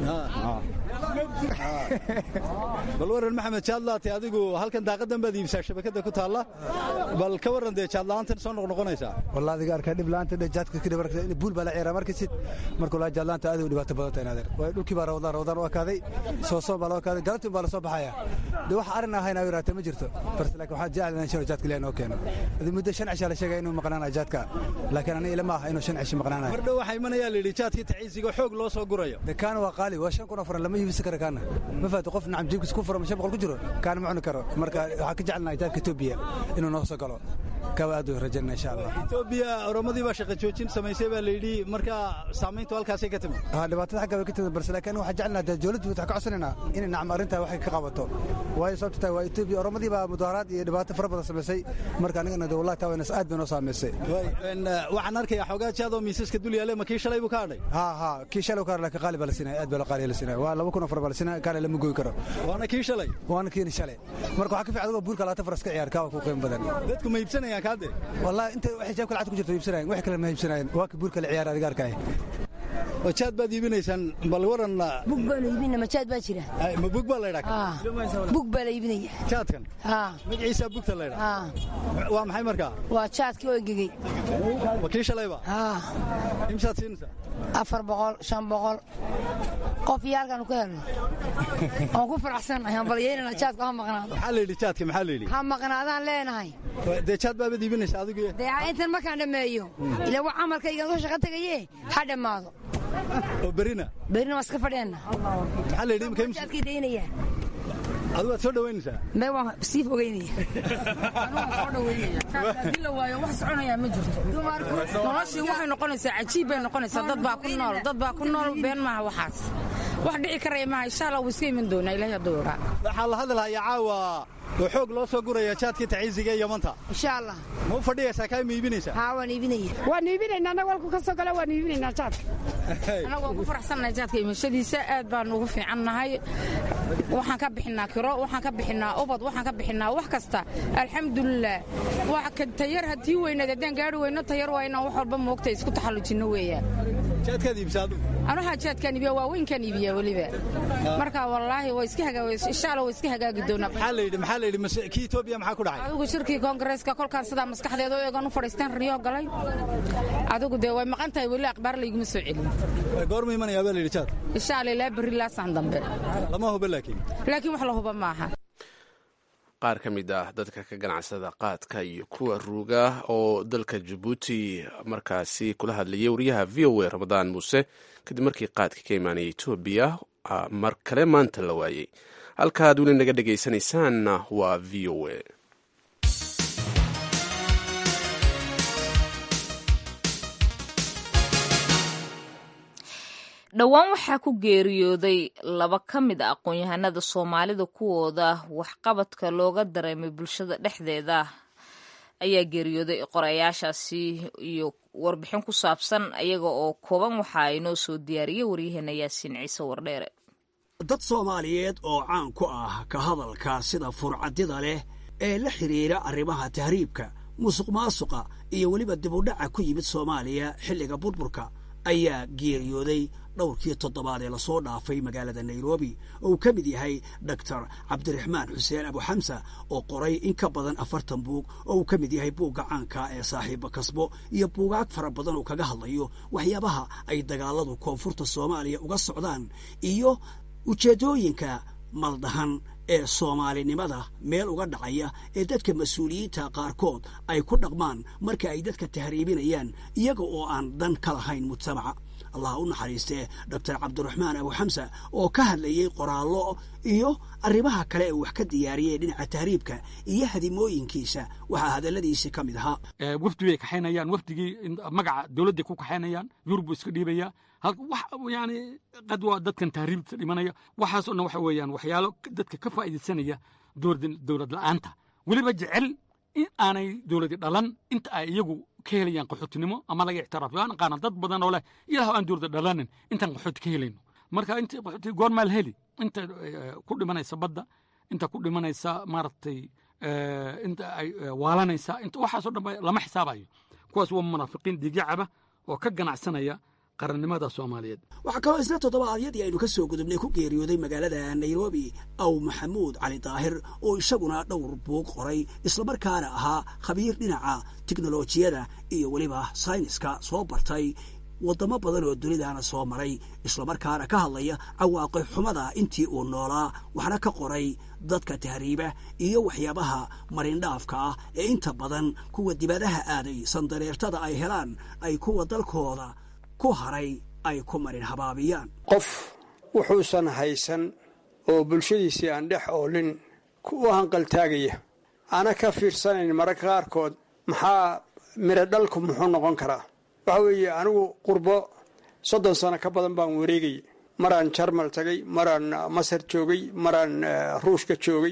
bal waran maxamed jaadlaati adigu halkan daaqadan baad iibsaa shabakada ku taalla bal ka waran dee jaadla'aantan soo noqnoqonaysaa wallah adiga arkaa dhib la'aanta dhe jaadka kidhi marka buul baa la ciyaraa markisid markuu laa jaadla'aanta aad u dhibaato badan tahay naadeer waayo dhulkii baa rawdaan rawdaan u akaaday soosoon baa loo akaaday galantin baa la soo baxaya de wax arrin ahayn ayu yaraatee ma jirto balse laakiin waxaan jecel in shano jaadka ilaah noo keeno adi muddo shan cishaa la sheegaya inuu maqnaanayo jaadka laakiin aniga ilama aha inuu shan cishi maqnaanayo mar dhow waxaa imanayaa la yidhi jaadkii taciisiga xoog loo soo gurayo de kaana waa qaali waa shan kun oo furan lama iibisi karo kaana ma fahato qof nacam jiibkiis ku furan shan boqol ku jiro kaana ma cuni karo marka waxaan ka jecelnahay jaadka etoobiya inuu noo soo galo kawa aad u rajaynaa insha allah etoobiya oromadii baa shaqa joojin samaysay baa la yidhi marka saamayntu halkaasay ka timid ha dhibaatada xagga bay ka timid balse laakiin waxaan jecelnaha dee dowladdu waxaan ka codsanaynaa inay nacam arrintaa waxay ka qabato waayo sababta tahay waa etoobiya oromadii baa mudaaharaad iyo dhibaato fara badan samaysay marka anigana de wallahi taa waynas aad bay noo saamaysay waxaan arkayaa xoogaa jaadoo miisaska dul yaale ma kii shalay buu ka hadhay ha ha kii shalay ka hadhay laakiin qaali baa la siinaya aad baa la qaaliya la siinaya waa laba kun oo far baa la siinaya kaale lama goyn karo waana kii shalay waana kiini shalay marka waxaa ka fiican adigoo buulka labaatan far iska ciyaar kaa waa ku qiimo badan dadku ma iibsanayaan kaade wallahi inta waxay jaabka lacagta ku jirto iibsanayan wax kale ma iibsanayan waa ka buulka la ciyaar adiga arkaya oo jaad baad iibinaysaan bal waran bug baa la iibinaya ma jaad baa jira ma bug baa la ydhaa bug baa la iibinaya jaadkan magaciisaa bugta la ydhaa waa maxay markaa waa jaadkii oo engegey ma kii shalayba imsaad siinaysaa afar boqol shan boqol qof iyo halkaanu ka helno oon ku faraxsannahay aan balyeynana jaadku ha maqnaado maxaa la yidhi jaadka maxaa la yidhi ha maqnaadaan leenahay dee jaad baabaad iibinaysa adigu dee intan markaan dhammeeyo ila wa camalkaygan ka shaqo tegaye ha dhammaado oo berina berina waa iska fadheenna maxaa la yidhi imka jaadkii daynaya adigu waad soo dhawaynaysaa mee waan sii fogeynaya haddii la waayo wax soconayaa ma jirto noloshii waxay noqonaysaa cajiib bay noqonaysaa dad baa ku nool dad baa ku nool been maaha waxaas wax dhici karaya maaha insha allah wuu iska iman doonaa ilahay hadduu ogaa waxaa la hadalhayaa caawa oo xoog loo soo guraya jaadkii taciisiga iyo yamanta insha allah ma u fadhiyaysaa kaa ma iibinaysaa haa waan iibinaya waan iibinaynaa annaga walku ka soo gala waan iibinaynaa jaadka annagu waan ku faraxsannahay jaadka imashadiisa aad baan ugu fiican nahay waxaan ka bixinaa kiro waxaan ka bixinaa ubad waxaan ka bixinaa wax kasta alxamdulilah wax ka tayar haddii weynaad haddaan gaari weyno tayar waa inaan wax walba moogta isku taxallujinno weeyaan jaadkaad iibsa adigu anuhaa jaadkaan iibiya waaweynkaan iibiya weliba marka wallaahi waa iska hagaa insha allah waa iska hagaagi doonaa maxaa la yidhi maxaa la yidhi mase kii Ethiopia maxaa ku dhacay adigu shirkii koongareeska kolkaan sidaa maskaxdeeda u eegan u fadhiistaan riyo galay adigu dee way maqan tahay weli akhbaar layguma soo celin goorma imanayaa baa la yidhi jaad insha allah ilaa berri laasaan dambe lama huba laakiin laakiin wax la huba maaha qaar ka mid ah dadka ka ganacsada qaadka iyo kuwa ruuga oo dalka jabuuti markaasi kula hadlayay wariyaha v o a ramadaan muuse kadib markii qaadka ka imaanaya etoobiya mar kale maanta la waayey halkaaad weli naga dhegaysanaysaanna waa v o a dhowaan waxaa ku geeriyooday laba ka mid a aqoon-yahanada soomaalida kuwooda waxqabadka looga dareemay bulshada dhexdeeda ayaa geeriyooday qorayaashaasi iyo warbixin ku saabsan ayaga oo kooban waxaa inoo soo diyaariyey waryaheena yaasiin ciise wardheere dad soomaaliyeed oo caan ku ah ka hadalka sida furcadida leh ee la xidhiira arrimaha tahriibka musuq maasuqa iyo weliba dibudhaca ku yimid soomaaliya xilliga burburka ayaa geeriyooday dhowrkii toddobaad ee lasoo dhaafay magaalada nairobi oo uu ka mid yahay doctor cabdiraxmaan xuseen abuxamsa oo qoray in ka badan afartan buug oo uu ka mid yahay buugga caanka ee saaxiiba kasbo iyo buugaag fara badan oo kaga hadlayo waxyaabaha ay dagaaladu koonfurta soomaaliya uga socdaan iyo ujeeddooyinka maldahan ee soomaalinimada meel uga dhacaya ee dadka mas-uuliyiinta qaarkood ay ku dhaqmaan marka ay dadka tahriibinayaan iyaga oo aan dan ka lahayn mujtamaca allah u naxariistee doctor cabdiraxmaan abuxamsa oo ka hadlayey qoraallo iyo arrimaha kale ee wax ka diyaariyey dhinaca tahriibka iyo hadimooyinkiisa waxaa hadalladiisi ka mid ahaa wafdi bay kaxaynayaan wafdigii magaca dowladday ku kaxaynayaan yurub buu iska dhiibaya yani qad waa dadkan tahriibta dhimanaya waxaasoo dhan waxa weeyaan waxyaalo dadka ka faa'iidaysanaya dowlad la'aanta weliba jecel in aanay dowladi dhalan inta ay iyagu ka helayaan qaxootinimo ama laga ictiraafo waan aqaana dad badan oo leh ilaah aan dowlada dhalanin intaan qaxooti ka helayno marka inta qaxooti goormaa la heli inta ku dhimanaysa badda inta ku dhimanaysa maaragtay inta ay waalanaysa inta waxaasoo dhan lama xisaabayo kuwaas waa munaafiqiin digyacaba oo ka ganacsanaya qarannimada soomaaliyeed waxaa kaloo isna toddobaadyadii aynu ka soo gudubnay ku geeriyooday magaalada nairobi aw maxamuud cali daahir oo isaguna dhowr buug qoray islamarkaana ahaa khabiir dhinaca tiknolojiyada iyo weliba sayniska soo bartay waddamo badan oo dunidana soo maray islamarkaana ka hadlaya cawaaqi xumada intii uu noolaa waxna ka qoray dadka tahriiba iyo waxyaabaha marindhaafka ah ee inta badan kuwa dibadaha aaday sandareertada ay helaan ay kuwa dalkooda ku haray ay ku marin habaabiyaan qof wuxuusan haysan oo bulshadiisii aan dhex oolin u hanqaltaagaya ana ka fiirsanayn mararka qaarkood maxaa miro dhalku muxuu noqon karaa waxa weeye anigu qurbo soddon sano ka badan baan wareegayay maraan jarmal tagay maraan masar joogay maraan ruushka joogay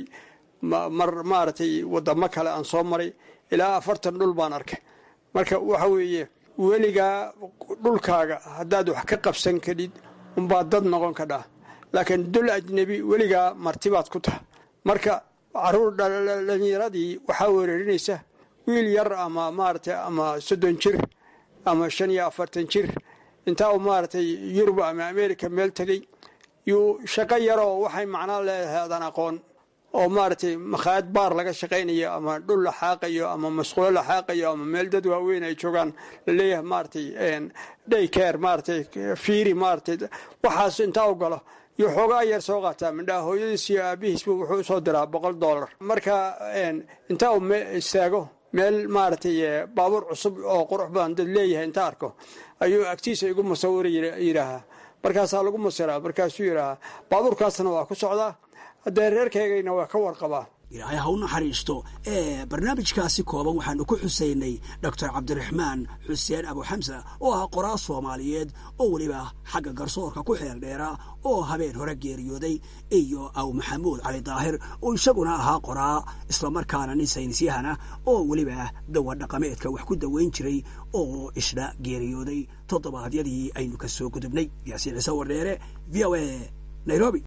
mar maaragtay waddamo kale aan soo maray ilaa afartan dhul baan arkay marka waxa weeye weligaa dhulkaaga haddaad wax ka qabsan kadhid unbaad dad noqon kadhaa laakiin dul ajnebi weligaa martibaad ku taha marka caruur dhallinyaradii waxaa weerarinaysa wiil yar ama maaragtay ama soddon jir ama shan iyo afartan jir intaa uu maaragtay yurub ama america meel tegey yuu shaqo yaroo waxay macnaa leedahay adaan aqoon oo maaragtay makhaayad baar laga shaqaynayo ama dhul la xaaqayo ama masquulo la xaaqayo ama meel dad waaweyn ay joogaan laleeyahay maaragtay day care maaragtay fiiri maaragtay waxaas intaa u galo iyo xoogaa yar soo qaataa midhaa hooyadiis iyo aabihiisba wuxuu usoo diraa boqol dollar marka intaa uu istaago meel maaragtay baabuur cusub oo qurux badan dad leeyahay inta arko ayuu agtiisa igu musawir yidhaahaa markaasaa lagu musiraa markaasuu yidhaahaa baabuurkaasna waa ku socdaa haddee reerkaygayna waa ka warqabaa ilaahay ha u naxariisto ee barnaamijkaasi kooban waxaanu ku xusaynay doctor cabdiraxmaan xuseen abuxamsa oo ah qoraa soomaaliyeed oo weliba xagga garsoorka ku xeel dheera oo habeen hore geeriyooday iyo aw maxamuud cali daahir oo isaguna ahaa qoraa islamarkaana nin saynisyahana oo weliba dawa dhaqameedka wax ku daweyn jiray oo isna geeriyooday toddobaadyadii aynu ka soo gudubnay yaasiin ciise wardheere v o a nairobi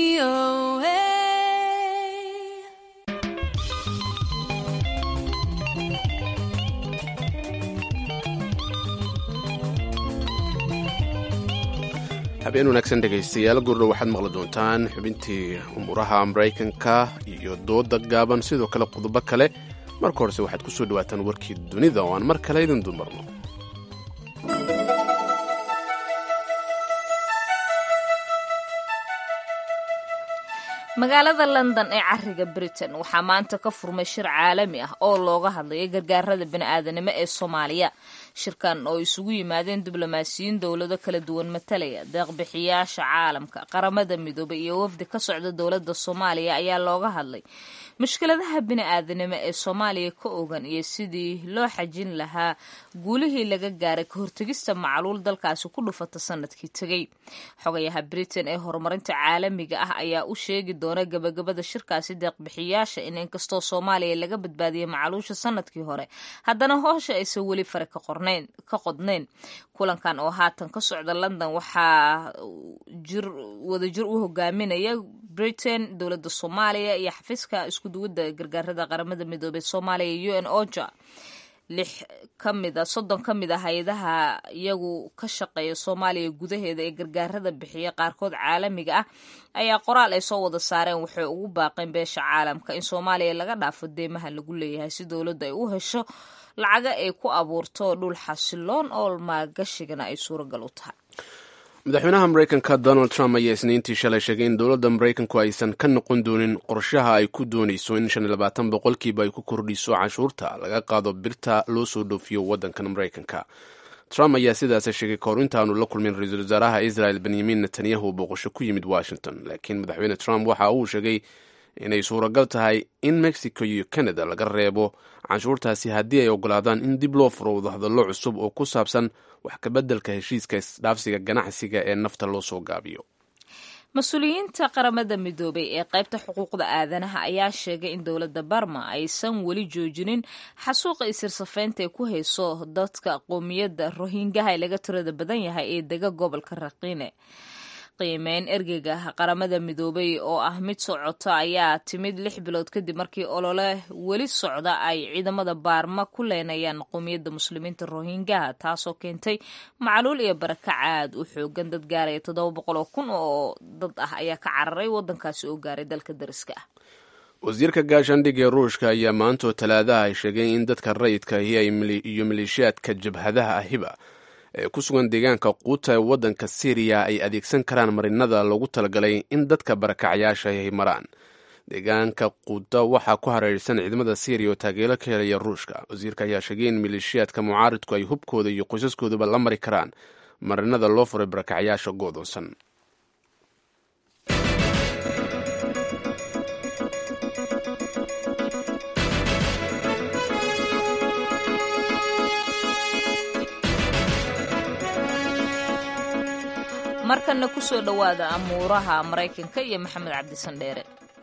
habeen wanaagsan dhegaystayaal gurdhow waxaad maqli doontaan xubintii umuuraha maraykanka iyo dooda gaaban sidoo kale qodobo kale marka horese waxaad ku soo dhawaataan warkii dunida oo aan mar kale idin dumarno magaalada london ee cariga britain waxaa maanta ka furmay shir caalami ah oo looga hadlaya gargaarada bini'aadanimo ee soomaaliya shirkan oo isugu yimaadeen diblomaasiyiin dowlado kala duwan matalaya deeqbixiyaasha caalamka qaramada midoobay iyo wafdi ka socda dowladda soomaaliya ayaa looga hadlay mushkiladaha bini'aadanimo ee soomaaliya ka ogan iyo sidii loo xajin lahaa guulihii laga gaaray ka hortegista macluul dalkaasi ku dhufata sanadkii tegey xogayaha britain ee horumarinta caalamiga ah ayaa u sheegi doona gabagabada shirkaasi deeqbixiyaasha in inkastoo soomaaliya laga badbaadiyey macluusha sanadkii hore haddana hoosha aysan weli fare ka qodnayn kulankan oo haatan ka socda london waxaa wadajir u hogaaminaya britain dowladda soomaaliya iyo xafiiska iskuduwadda gargaarada qaramada midoobey soomaaliya u n oja lix ka mid a soddon ka mid a hay-adaha iyagu ka shaqeeya soomaaliya gudaheeda ee gargaarada bixiya qaarkood caalamiga ah ayaa qoraal ay soo wada saareen waxay ugu baaqeen beesha caalamka in soomaaliya laga dhaafo deymaha lagu leeyahay si dowladda ay u hesho lacaga ay ku abuurto dhul xasiloon oo maalgashigana ay suuragal u tahay madaxweynaha maraykanka donald trump ayaa isniintii shalay sheegay in dowladda maraykanku aysan ka noqon doonin qorshaha ay ku doonayso in shan iyo labaatan boqolkiiba ay ku kordhiso canshuurta laga qaado birta loo soo dhoofiyo waddankan maraykanka trump ayaa sidaas sheegay kahor intaanu la kulmin ra-iisul wasaaraha israel benyamin netanyahu booqasho ku yimid washington laakiin madaxweyne trump waxa uu sheegay inay suuragal tahay in mexico iyo canada laga reebo canshuurtaasi haddii ay ogolaadaan in dib loo furo wadahadallo cusub oo ku saabsan wax kabeddelka heshiiska isdhaafsiga ganacsiga ee nafta loo soo gaabiyo mas-uuliyiinta qaramada midoobay ee qaybta xuquuqda aadanaha ayaa sheegay in dowladda barma aysan weli joojinin xasuuqa isirsafaynta ee ku hayso dadka qoomiyadda rohingaha ee laga tirada badan yahay ee dega gobolka raqiine qiimeyn ergeyga qaramada midoobay oo ah mid socota ayaa timid lix bilood kadib markii olole weli socda ay ciidamada baarma ku leenayaan qowmiyadda muslimiinta rohingaha taasoo keentay macluul iyo baraka caad u xoogan dad gaaraya toddoba boqol oo kun oo dad ah ayaa ka cararay waddankaasi oo gaaray dalka dariska ah wasiirka gaashaandhig ee ruushka ayaa maantoo talaadaha ay sheegeen in dadka rayidka iyo maleeshiyaadka jabhadaha ahiba ee ku sugan deegaanka quuta ee waddanka syriya ay adeegsan karaan marinada loogu talagalay in dadka barakacyaasha ay maraan deegaanka quuta waxaa ku hareersan ciidamada syriya oo taageero ka helaya ruushka wasiirka ayaa sheegay in maleeshiyaadka mucaaridku ay hubkooda iyo qoysaskooduba la mari karaan marinada loo furay barakacyaasha go'doonsan markana ku soo dhowaada amuuraha maraykanka iyo maxamed cabdisan dheere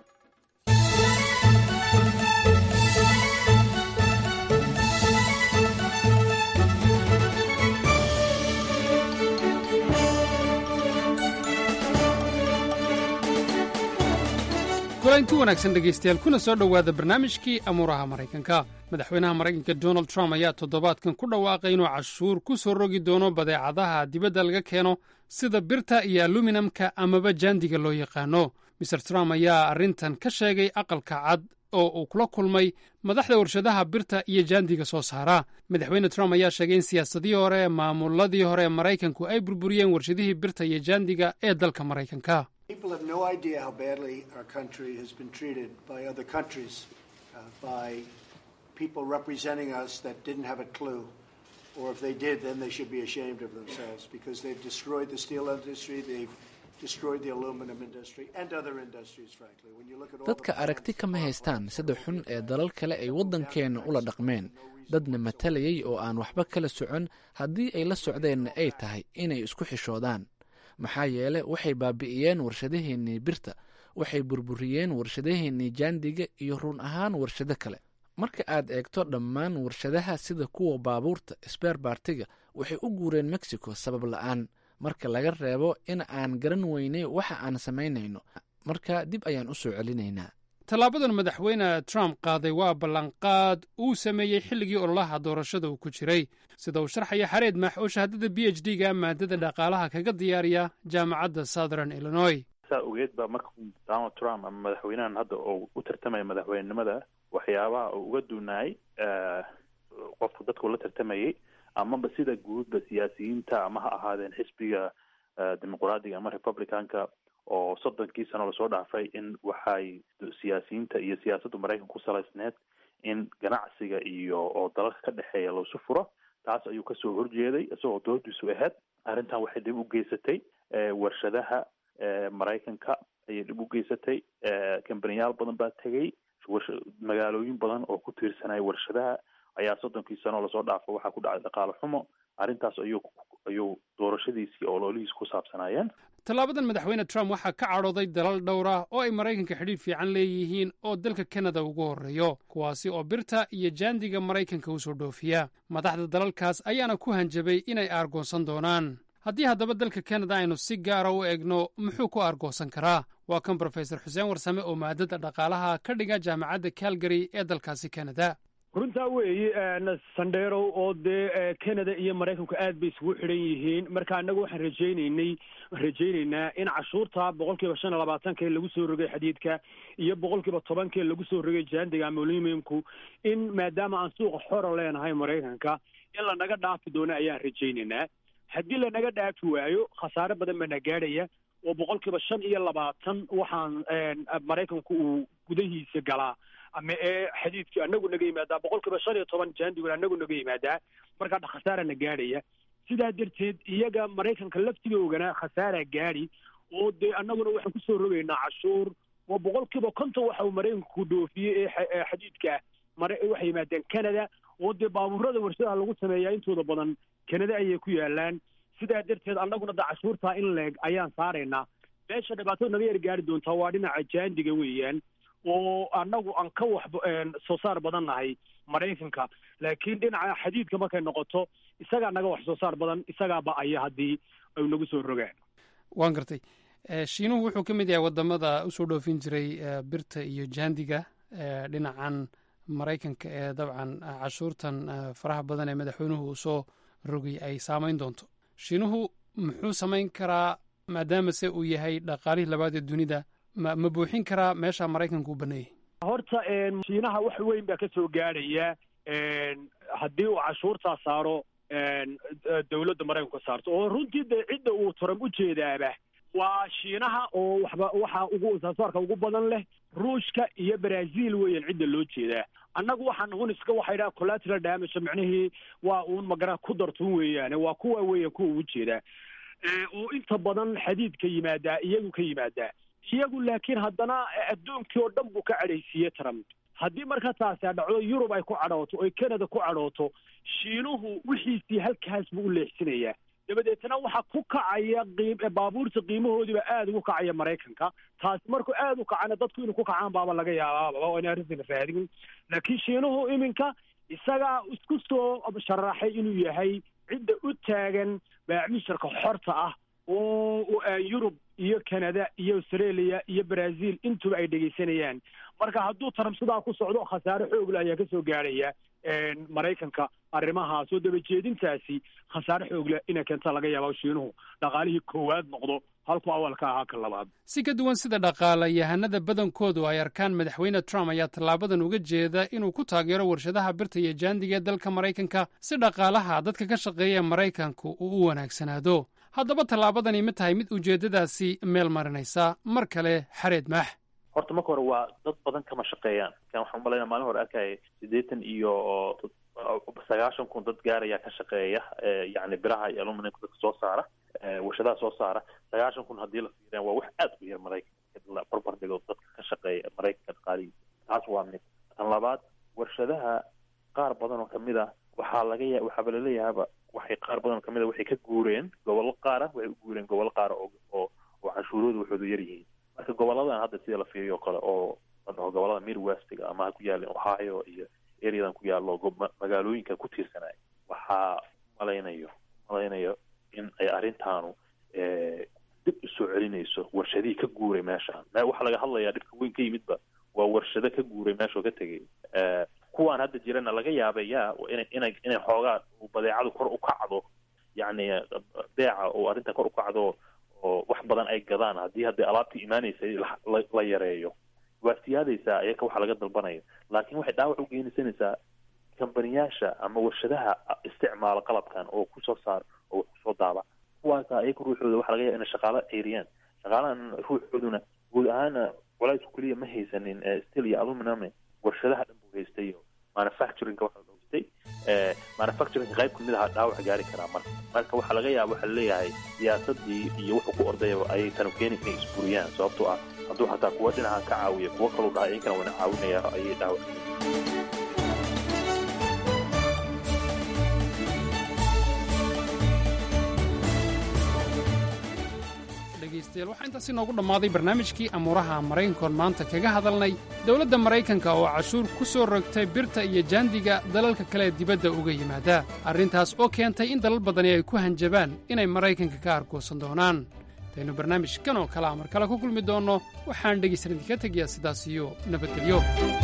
kulanti wanaagsan dhegaystayaal kuna soo dhowaada barnaamijkii amuuraha maraykanka madaxweynaha maraykanka donald trump ayaa toddobaadkan ku dhawaaqay inuu cashuur ku soo rogi doono badeecadaha dibadda laga keeno sida birta iyo aluminamka amaba jaandiga loo yaqaano maer trump ayaa arrintan ka sheegay aqalka cad oo uu kula kulmay madaxda warshadaha birta iyo jaandiga soo saara madaxweyne trump ayaa sheegay in siyaasadihii hore ee maamuladii hore ee maraykanku ay burburiyeen warshadihii birta iyo jaandiga ee dalka maraykanka People have no idea how badly our country has been treated by other countries, uh, by people representing us that didn't have a clue. Or if they did, then they should be ashamed of themselves because they've destroyed the steel industry, they've destroyed the aluminum industry, and other industries, frankly. When you look at all dadka aragti kama haystaan sida xun ee dalal kale ay waddankeenna ula dhaqmeen dadna matalayay oo aan waxba kala socon haddii ay la socdeenna ay tahay inay isku xishoodaan maxaa yeele waxay baabi'iyeen warshadaheennii birta waxay burburiyeen warshadaheennii jaandiga iyo run ahaan warshado kale marka aad eegto dhammaan warshadaha sida kuwa baabuurta sbeer baartiga waxay u guureen mexico sabab la'aan marka laga reebo in aan garan weynay waxa aan samaynayno marka dib ayaan u soo celinaynaa tallaabadan madaxweyne trump qaaday waa ballanqaad uu sameeyey xilligii ololaha doorashada uu ku jiray sida uu sharxaya xareed maax oo shahaadada b h d ga maadada dhaqaalaha kaga diyaariya jaamacadda southern illinois saa ogeed ba marka donald trump ama madaxweynahan hadda oo u tartamaya madaxweynenimada waxyaabaha uu uga duunaayay qofku dadku la tartamayay amaba sida guudba siyaasiyiinta ama ha ahaadeen xisbiga dimuqraadiga ama republicanka oo soddonkii sano lasoo dhaafay in waxay siyaasiyiinta iyo siyaasadda maraykanka ku salaysneed in ganacsiga iyo oo dalalka ka dhexeeya loosu furo taas ayuu kasoo horjeeday isagoo doodiisu ahayd arrintan waxay dhib u geysatay warshadaha maraykanka ayay dhib u geysatay kambaniyaal badan baa tegay magaalooyin badan oo ku tiirsanaya warshadaha ayaa soddonkii sano lasoo dhaafo waxaa ku dhacay dhaqaale xumo arrintaas ayuu ayuu doorashadiisii oo loolihiis ku saabsanaayeen tallaabadan madaxweyne trump waxaa ka cadhooday dalal dhowr ah oo ay maraykanka xidhiidh fiican leeyihiin oo dalka kanada ugu horreeyo kuwaasi oo birta iyo jaandiga maraykanka u soo dhoofiya madaxda dalalkaas ayaana ku hanjabay inay aargoonsan doonaan haddii haddaba dalka kanada aynu si gaara u egno muxuu ku aargoonsan karaa waa kan brofesor xuseen warsame oo maadada dhaqaalaha ka dhiga jaamacadda calgary ee dalkaasi kanada runtaa weeye sandheerow oo dee canada iyo maraykanku aad bay isugu xidhan yihiin marka annagu waxaan rajaynaynay rajaynaynaa in cashuurta boqol kiiba shan iyo labaatanka ee lagu soo rogay xadiidka iyo boqol kiiba tobanka ee lagu soo rogay jaandiga amulimimku in maadaama aan suuqa xora leenahay maraykanka in lanaga dhaafi doono ayaan rajaynaynaa haddii lanaga dhaafi waayo khasaare badan baa na gaadhaya oo boqol kiiba shan iyo labaatan waxaan maraykanku uu gudahiisa galaa ama ee xadiidkii anagu naga yimaadaa boqol kiiba shan iyo toban jaandiguna anagu naga yimaadaa markaa khasaara na gaadhaya sidaa darteed iyaga maraykanka laftigoogana khasaara gaadhi oo dee annaguna waxaan kusoo rogaynaa cashuur oo boqol kiiba konton waxa uu maraykanku dhoofiyey ee xadiidka mare waxay yimaadeen canada oo dee baabuurada warshadaha lagu sameeyaa intooda badan canada ayay ku yaalaan sidaa darteed annaguna da cashuurtaa in leeg ayaan saaraynaa meesha dhibaatada naga yar gaari doontaa waa dhinaca jaandiga weeyaan oo annagu aan ka wax soo saar badan nahay maraykanka laakiin dhinaca xadiidka markay noqoto isagaa naga wax soo saar badan isagaa ba-aya haddii ay nagu soo rogaan waan gartay shiinuhu wuxuu ka mid yahay wadamada usoo dhoofin jiray birta iyo jaandiga dhinacan maraykanka ee dabcan cashuurtan faraha badan ee madaxweynuhu uu soo rogay ay saameyn doonto shiinuhu muxuu samayn karaa maadaama se uu yahay dhaqaalihii labaad ee dunida ma ma buuxin karaa meesha maraykanka u baneeyay horta shiinaha wax weyn baa ka soo gaadhaya haddii uu cashuurtaa saaro dowladda maraykanku ka saarto oo runtii dee cidda uu trump u jeedaaba waa shiinaha oo waxba waxa ugu saasaarka ugu badan leh ruushka iyo brazil weeyaan cidda loo jeedaa annagu waxaan un iska waxay dhaha collateral damage micnihii waa uun magara ku dartun weeyaane waa kuwa weeyaan kuwa ugu jeedaa oo inta badan xadiidka yimaadaa iyagu ka yimaadaa iyagu laakiin haddana adduunkii oo dhan buu ka cadhaysiiyey trump haddii marka taasi dhacdo yurub ay ku cadhooto oy canada ku cadhooto shiinuhu wixiisii halkaas buu u leexsinayaa dabadeetna waxaa ku kacaya qiim baabuurta qiimahoodiiba aada ugu kacaya maraykanka taasi markuu aada u kacana dadku inuu ku kacaan baaba laga yaabaaba oo ina arrintina raadin laakiin shiinuhu iminka isagaa isku soo sharaxay inuu yahay cidda u taagan baacmisharka xorta ah oo yurub iyo canada iyo australia iyo brazil intuba ay dhegaysanayaan marka hadduu trump sidaa ku socdo khasaare xoogle ayaa kasoo gaadhaya maraykanka arrimahaas oo dabajeedintaasi khasaare xoogle inay keenta laga yaaba shiinuhu dhaqaalihii koowaad noqdo halku awalka ahaa ka labaad si ka duwan sida dhaqaalayahanada badankoodu ay arkaan madaxweyne trump ayaa tallaabadan uga jeeda inuu ku taageero warshadaha birta iyo jaandiga ee dalka maraykanka si dhaqaalaha dadka ka shaqeeya maraykanku uu u wanaagsanaado haddaba tallaabadani ma tahay mid ujeeddadaasi meel marinaysa mar kale xareed maax horta marka hore waa dad badan kama shaqeeyaan kan waxaan umalaynaa maalin hore arkaya siddeetan iyo sagaashan kun dad gaaraya ka shaqeeya yacni biraha iyo aluminumka dadka soo saara warshadaha soo saara sagaashan kun haddii la fiiriyaan waa wax aada u yar maraykanka la barbar dhigo dadka ka shaqeeya maraykanka dhaqaalihiisa taas waa mid tan labaad warshadaha qaar badan oo kamid a waxaa laga ya waxaaba laleeyahaaba waxay qaar badan oo kamid a waxay ka guureen gobollo qaara waxay u guureen gobollo qaara oo oo oo canshuuroodu waxoodu yar yihiin marka goboladan hadda sida la fiiriyo kale oo la dhaho gobolada midwestiga ama ha ku yaalin ohio iyo areadan ku yaallo magaalooyinka ku tiirsanaya waxaa malaynayo malaynayo in ay arrintaanu dib usoo celinayso warshadihii ka guuray meeshaan waxaa laga hadlayaa dhibka weyn ka yimidba waa warshado ka guuray meeshoo ka tegay kuwaan hadda jirana laga yaabay ya ina inay inay xoogaa badeecadu kor u kacdo yacni beeca oo arrinta kor u kacdo oo wax badan ay gadaan haddii hadda alaabtii imaanaysay la yareeyo waa siyaadaysaa iyaka waxa laga dalbanayo laakiin waxay dhaawac u geensanaysaa kambaniyaasha ama warshadaha isticmaala qalabkan oo kusoo saar oo kusoo daaba kuwaasa iyaka ruuxooda waxa laga yaaba inay shaqaalo ceyriyaan shaqaalahan ruuxooduna guud ahaana culaysku keliya ma haysanin steel iyo aluminum warshadaha dhan buu haystay iyo manufacturingka waxa haystay manufacturingka qayb kamid aha dhaawac gaari karaa marka marka waxaa laga yaaba waxaa leeyahay siyaasadii iyo wuxuu ku ordayaba ayay tanu keeni inay isburiyaan sababtoo ah hadduu xataa kuwa dhinaca ka caawiya kuwo kaluu dhahay iyankana wana caawinaya ayay dhaawac dhegaystayaal waxaa intaasi noogu dhammaaday barnaamijkii amuuraha maraykankoon maanta kaga hadalnay dowladda maraykanka oo cashuur ku soo rogtay birta iyo jaandiga dalalka kale ee dibadda uga yimaada arrintaas oo keentay in dalal badani ay ku hanjabaan inay maraykanka ka argoosan doonaan daynu barnaamijkan oo kalea mar kale ku kulmi doonno waxaan dhegaysan idinka tegayaa sidaas iyo nabadgelyo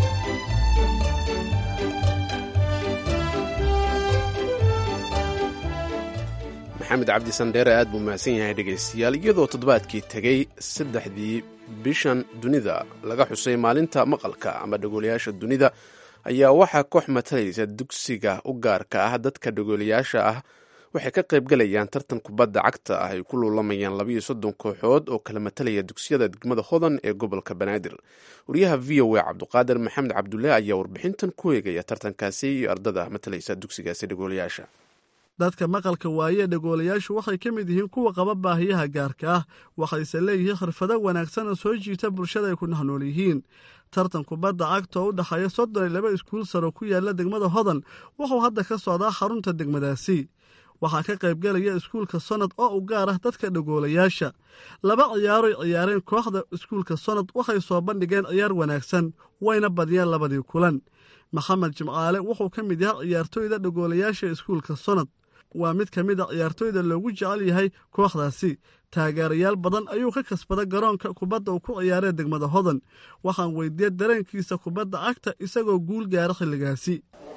maxamed cabdi sandheere aad buu mahadsan yahay dhegaystayaal iyadoo toddobaadkii tegey saddexdii bishan dunida laga xusay maalinta maqalka ama dhagoolayaasha dunida ayaa waxaa koox matalaysa dugsiga u gaarka ah dadka dhagoolayaasha ah waxay ka qaybgalayaan tartan kubadda cagta ah ay ku luulamayaan labayo soddon kooxood oo kala matalaya dugsiyada degmada hodan ee gobolka banaadir wariyaha v o a cabduqaadir maxamed cabdulle ayaa warbixintan ku eegaya tartankaasi iyo ardada matalaysa dugsigaasi dhagoolayaasha dadka maqalka waaye dhagoolayaashu waxay ka mid yihiin kuwa qaba baahiyaha gaarka ah waxayse leeyihiin khirfado wanaagsan oo soo jiita bulshada ay ku nahnool yihiin tartan kubadda cagta oo u dhexeeya soddon iyo laba iskuul saro ku yaalla degmada hodan wuxuu hadda ka socdaa xarunta degmadaasi waxaa ka qaybgelaya iskuulka sonad oo u gaar ah dadka dhagoolayaasha laba ciyaaroy ciyaareen kooxda iskuulka sonad waxay soo bandhigeen ciyaar wanaagsan wayna badiyeen labadii kulan maxamed jimcaale wuxuu ka mid yahay ciyaartooyda dhagoolayaasha iskuulka sonad waa mid ka mid a ciyaartooyda loogu jecel yahay kooxdaasi taageerayaal badan ayuu ka kasbaday garoonka kubadda uu ku ciyaaree degmada hodan waxaan weydiiyey dareenkiisa kubadda cagta isagoo guul gaara xilligaasi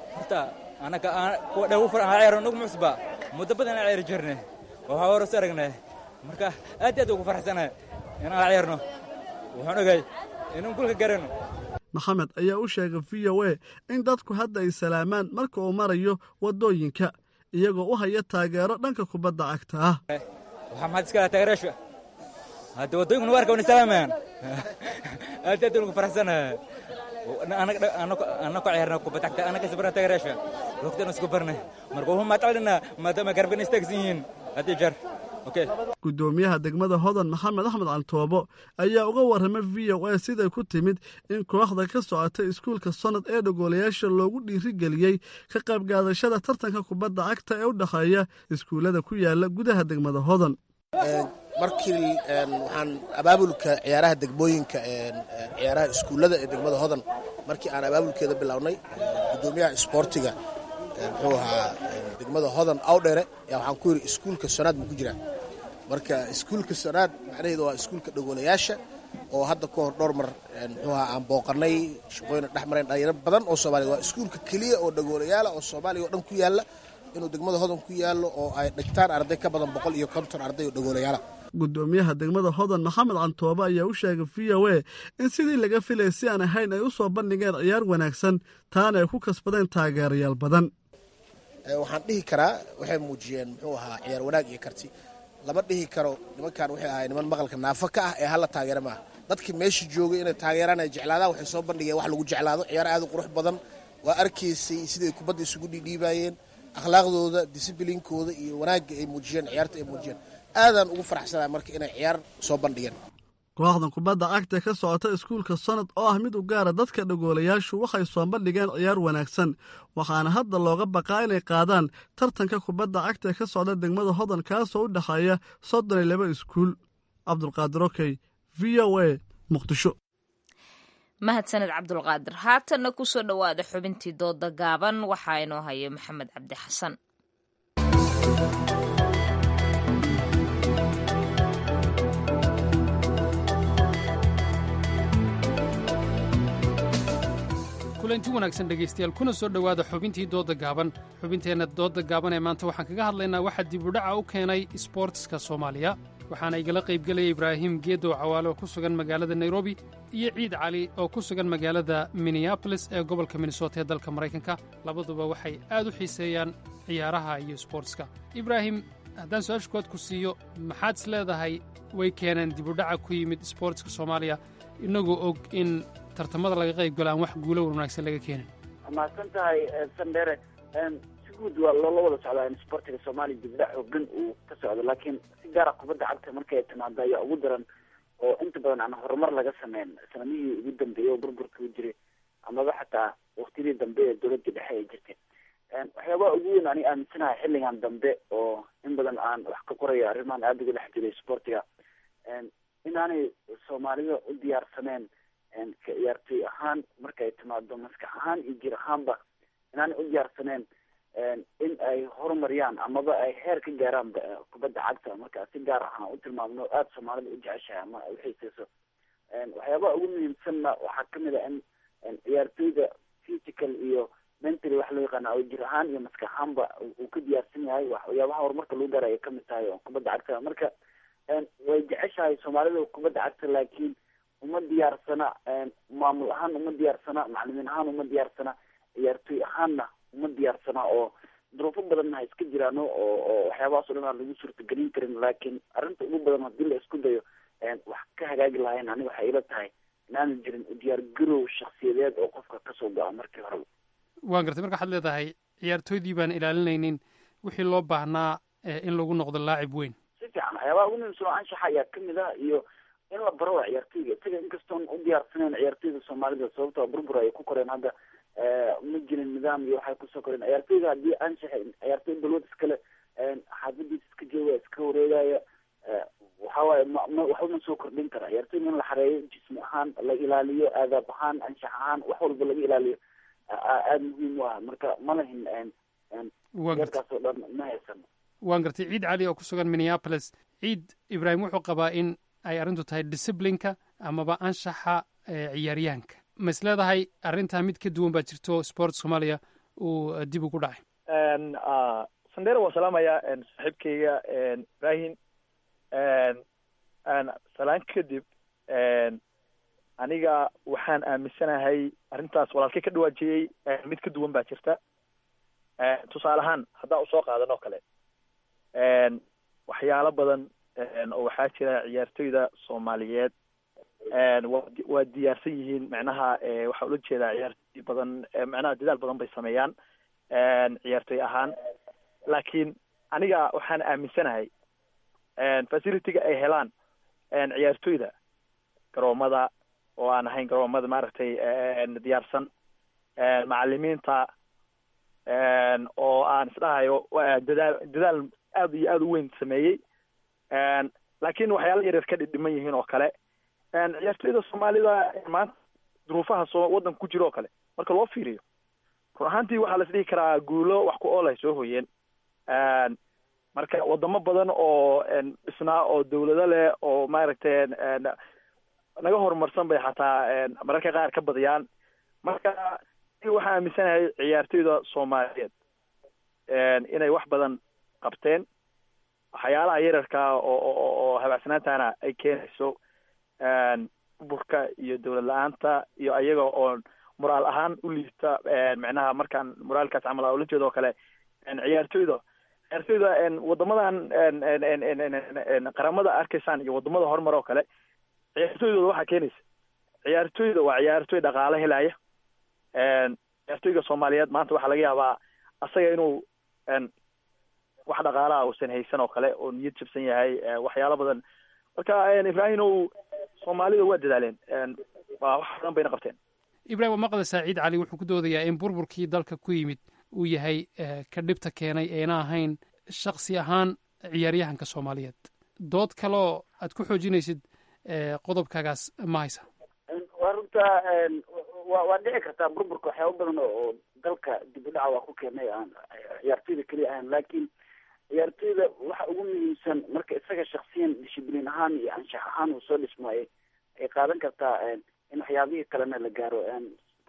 anaga muddo badan aan ciyaari jirnay waxaa horos aragnay marka aad aad ugu faraxsanahay inaan ciyaarno waxaan ogay inaan gulka garano maxamed ayaa u sheegay v o a in dadku hadda ay salaamaan marka uu marayo waddooyinka iyagoo u haya taageero dhanka kubadda cagta ah waxaa maxaad iska laha taageerayaasha hadda waddooyinku nu arka wana salaamayaan aad aad ugu faraxsanahay anako ciyaarna kubadda cagta anaka sabra taageerayaasha waqtigan isku barnay marka wuxuu maadcelinaa maadaama garabkan istaagsan yihiin haddii jeer guddoomiyaha degmada hodan maxamed axmed cantoobo ayaa uga warramay v o a siday ku timid in kooxda ka socotay iskuulka sonad ee dhagoolayaasha loogu dhiirigeliyey ka qaybgaadashada tartanka kubadda cagta ee u dhexeeya iskuullada ku yaala gudaha degmada hodan markii waxaan abaabulka ciyaaraha degmooyinka ciyaaraha iskuullada ee degmada hodan markii aan abaabulkeeda bilownay guddoomiyaha isboortiga muxuu ahaa degmada hodan awdhere yaa waxaan ku yidhi iskuulka sonaad ma ku jiraa marka iskuulka sonaad macnaheedu waa iskuulka dhagoolayaasha oo hadda ka hor dhowr mar muxuu ahaa aan booqanay shaqooyina dhex marayn dhalinyaro badan oo soomaliya waa iskuulka keliya oo dhagoolayaala oo soomaaliya oo dhan ku yaalla inuu degmada hodan ku yaallo oo ay dhigtaan arday ka badan boqol iyo konton arday oo dhagoolayaala guddoomiyaha degmada hodan maxamed cantoobe ayaa u sheegay v o a in sidii laga filay si aan ahayn ay u soo bandhigeen ciyaar wanaagsan taana ay ku kasbadeen taageerayaal badan waxaan dhihi karaa waxay muujiyeen muxuu ahaa ciyaar wanaag iyo karti lama dhihi karo nimankan waxay ahay niman maqalka naafo ka ah ee halla taageera maaha dadkii meesha joogay inay taageeraan ay jeclaadaan waxay soo bandhigeen wax lagu jeclaado ciyaar aad u qurux badan waa arkaysay siday kubadda isugu dhiidhiibaayeen akhlaaqdooda disibliinkooda iyo wanaagga ay muujiyeen ciyaarta ay muujiyeen aadaan ugu faraxsanaa marka inay ciyaar soo bandhigeen kooxdan kubadda cagta ka socota iskuulka sonad oo ah mid u gaara dadka dhagoolayaashu waxay soo bandhigeen ciyaar wanaagsan waxaana hadda looga baqaa inay qaadaan tartanka kubadda cagta ka socda degmada hodan kaasoo u dhexeeya soddon iyo laba iskuul cabdulqaadir okey v o a muqdisho mahadsaned cabdulqaadir haatanna ku soo dhowaada xubintii dooda gaaban waxaa inoo haya maxamed cabdi xasan kulanti wanaagsan dhegaystayaal kuna soo dhowaada xubintii doodda gaaban xubinteenna doodda gaaban ee maanta waxaan kaga hadlaynaa waxaa dibudhaca u keenay isboortiska soomaaliya waxaana igala qaybgelaya ibraahim geedow cawaale oo ku sugan magaalada nairobi iyo ciid cali oo ku sugan magaalada minneabolis ee gobolka minnesota ee dalka maraykanka labaduba waxay aad u xiiseeyaan ciyaaraha iyo isboortiska ibraahim haddaan su-aasha kood ku siiyo maxaad is leedahay way keeneen dibudhaca ku yimid isboortiska soomaaliya innagoo og in tartamada laga qayb galo aan wax guulo wanaagsan laga keenin mahadsan tahay sandere si guud waa loola wada socdaa in sportiga soomaaliya dibdhac xoogan uu ka socdo laakiin si gaara kubadda cagta markay timaado ayaa ugu daran oo inta badan aan horumar laga sameyn sanamihii ugu dambeeyey oo burburka u jiray amaba xataa waktiyadii dambe ee dowladda dhexe ay jirtay waxyaabaha ugu weyn ani aaminsanahay xilligan dambe oo in badan aan wax ka qorayo arrimahan aada uga dhex jiray sportiga inaanay soomaalida u diyaarsaneen ka ciyaartoy ahaan markay timaado maskax ahaan iyo jir ahaanba inaanay u diyaarsaneen in ay horumariyaan amaba ay heer ka gaaraan kubadda cagta marka si gaar ahaan u tilmaamno aada soomaalida u jeceshahay ama ay uxiiseyso waxyaabaha ugu muhiimsanna waxaa kamid a in ciyaartoyda physical iyo mentally wax loo yaqaana oo jir ahaan iyo maskax ahaanba uu ka diyaarsan yahay waxyaabaha horumarka lagu gaara ay kamid tahay oo kubadda cagta marka way jeceshahay soomaalida kubadda cagta laakiin uma diyaarsana maamul ahaan uma diyaarsana macalimiin ahaan uma diyaarsana ciyaartoy ahaanna uma diyaarsana oo duruufo badanna ha iska jiraan oo oo waxyaabahaas o dhan aan lagu suurtagelin karin laakiin arrinta ugu badan haddii la isku dayo wax ka hagaagi lahayn aniga waxay ila tahay inaanu jirin diyaar garow shaksiyadeed oo qofka kasoo go-a markii horeba waan gartay marka waxaad leedahay ciyaartooydii baan ilaalinaynin wixii loo baahnaa in lagu noqdo laacib weyn si fiican waxyaabaha ugu muhiimsan oo anshaxa ayaa kamid ah iyo in la baro waa ciyaartoyga isaga inkastoon u diyaarsaneyn ciyaartoyda soomaalida sababtoo burbur ay ku koreen hadda ma jirin nidaam iyo waxay kusoo koreen ciyaartoyga haddii anshaxa ciyaartoy balwad iskale xaafadiisa iska jooga iska wareegaya waxawaaye ma ma waxba ma soo kordhin kara ciyaartoyga in la xareeyo jismi ahaan la ilaaliyo aadaab ahaan anshax ahaan wax walba laga ilaaliyo aada muhiim u ah marka ma lahin yarkaas oo dhan ma haysan waan gartay ciid cali oo ku sugan minneapolis ciid ibraahim wuxuu qabaa in ay arrintu tahay disciplinka amaba anshaxa ciyaaryahanka ma is leedahay arrintaa mid ka duwan baa jirto sport soomaaliya uu dib ugu dhacay sandera waa salaamaya saaxiibkayga ibrahim salaan kadib aniga waxaan aaminsanahay arrintaas walaalkay ka dhawaajiyey mid ka duwan baa jirta tusaale ahaan haddaan usoo qaadan oo kale waxyaalo badan oo waxaa jira ciyaartoyda soomaaliyeed wa waa diyaarsan yihiin macnaha waxaa ula jeedaa ciyaartoy badan macnaha dadaal badan bay sameeyaan ciyaartoy ahaan laakiin aniga waxaan aaminsanahay facilitiga ay helaan ciyaartoyda garoomada oo aan ahayn garoomada maaragtay diyaarsan macalimiinta oo aan isdhahayo dadaal dadaal aad iyo aada u weyn sameeyey laakiin waxyaala yaryar ka dhidhiman yihiin oo kale ciyaartoyda soomaalida maanta duruufaha soo waddanka ku jiro oo kale marka loo fiiriyo run ahaantii waxaa la isdhihi karaa guulo wax ku ool ay soo hoyeen marka wadamo badan oo dhisnaa oo dawlado leh oo maaragtay naga horumarsan bay xataa mararka qaar ka badiyaan marka waxaan aaminsanahay ciyaartoyda soomaaliyeed inay wax badan qabteen waxyaalaha yararka oo oo habaacsanaantana ay keenayso burka iyo dawlad la-aanta iyo ayaga oo moraal ahaan u liita macnaha markaan moraalkaas camal ula jeedo oo kale ciyaartoyda ciyaartoyda wadamadan qaramada arkaysaan iyo wadamada horumar oo kale ciyaartoydooda waxaa keenaysa ciyaartoyda waa ciyaartoy dhaqaalo helaya ciyaartoyga soomaaliyeed maanta waxaa laga yaabaa asaga inuu wax dhaqaalaha uusan haysan oo kale oo niyad jabsan yahay waxyaalo badan marka ibrahim ow soomaalida waa dadaaleen waa wax badan bayna qabteen ibrahim waa maqlaysaa ciid cali wuxuu ku doodayaa in burburkii dalka ku yimid uu yahay ka dhibta keenay eena ahayn shaksi ahaan ciyaaryahanka soomaaliyeed dood kaloo aad ku xoojinaysid qodobkaagaas ma haysa waa runta wa waa dhici kartaa burburka waxyaaba badan oo dalka dib u dhaca waa ku keenay aan ciyaartoyda keliya ahayn laakiin ciyaartoyda waxa ugu muhiimsan marka isaga shaksiyan dishibliin ahaan iyo anshax ahaan uu soo dhismaayo ay qaadan kartaa in waxyaabihii kalena la gaaro sportiga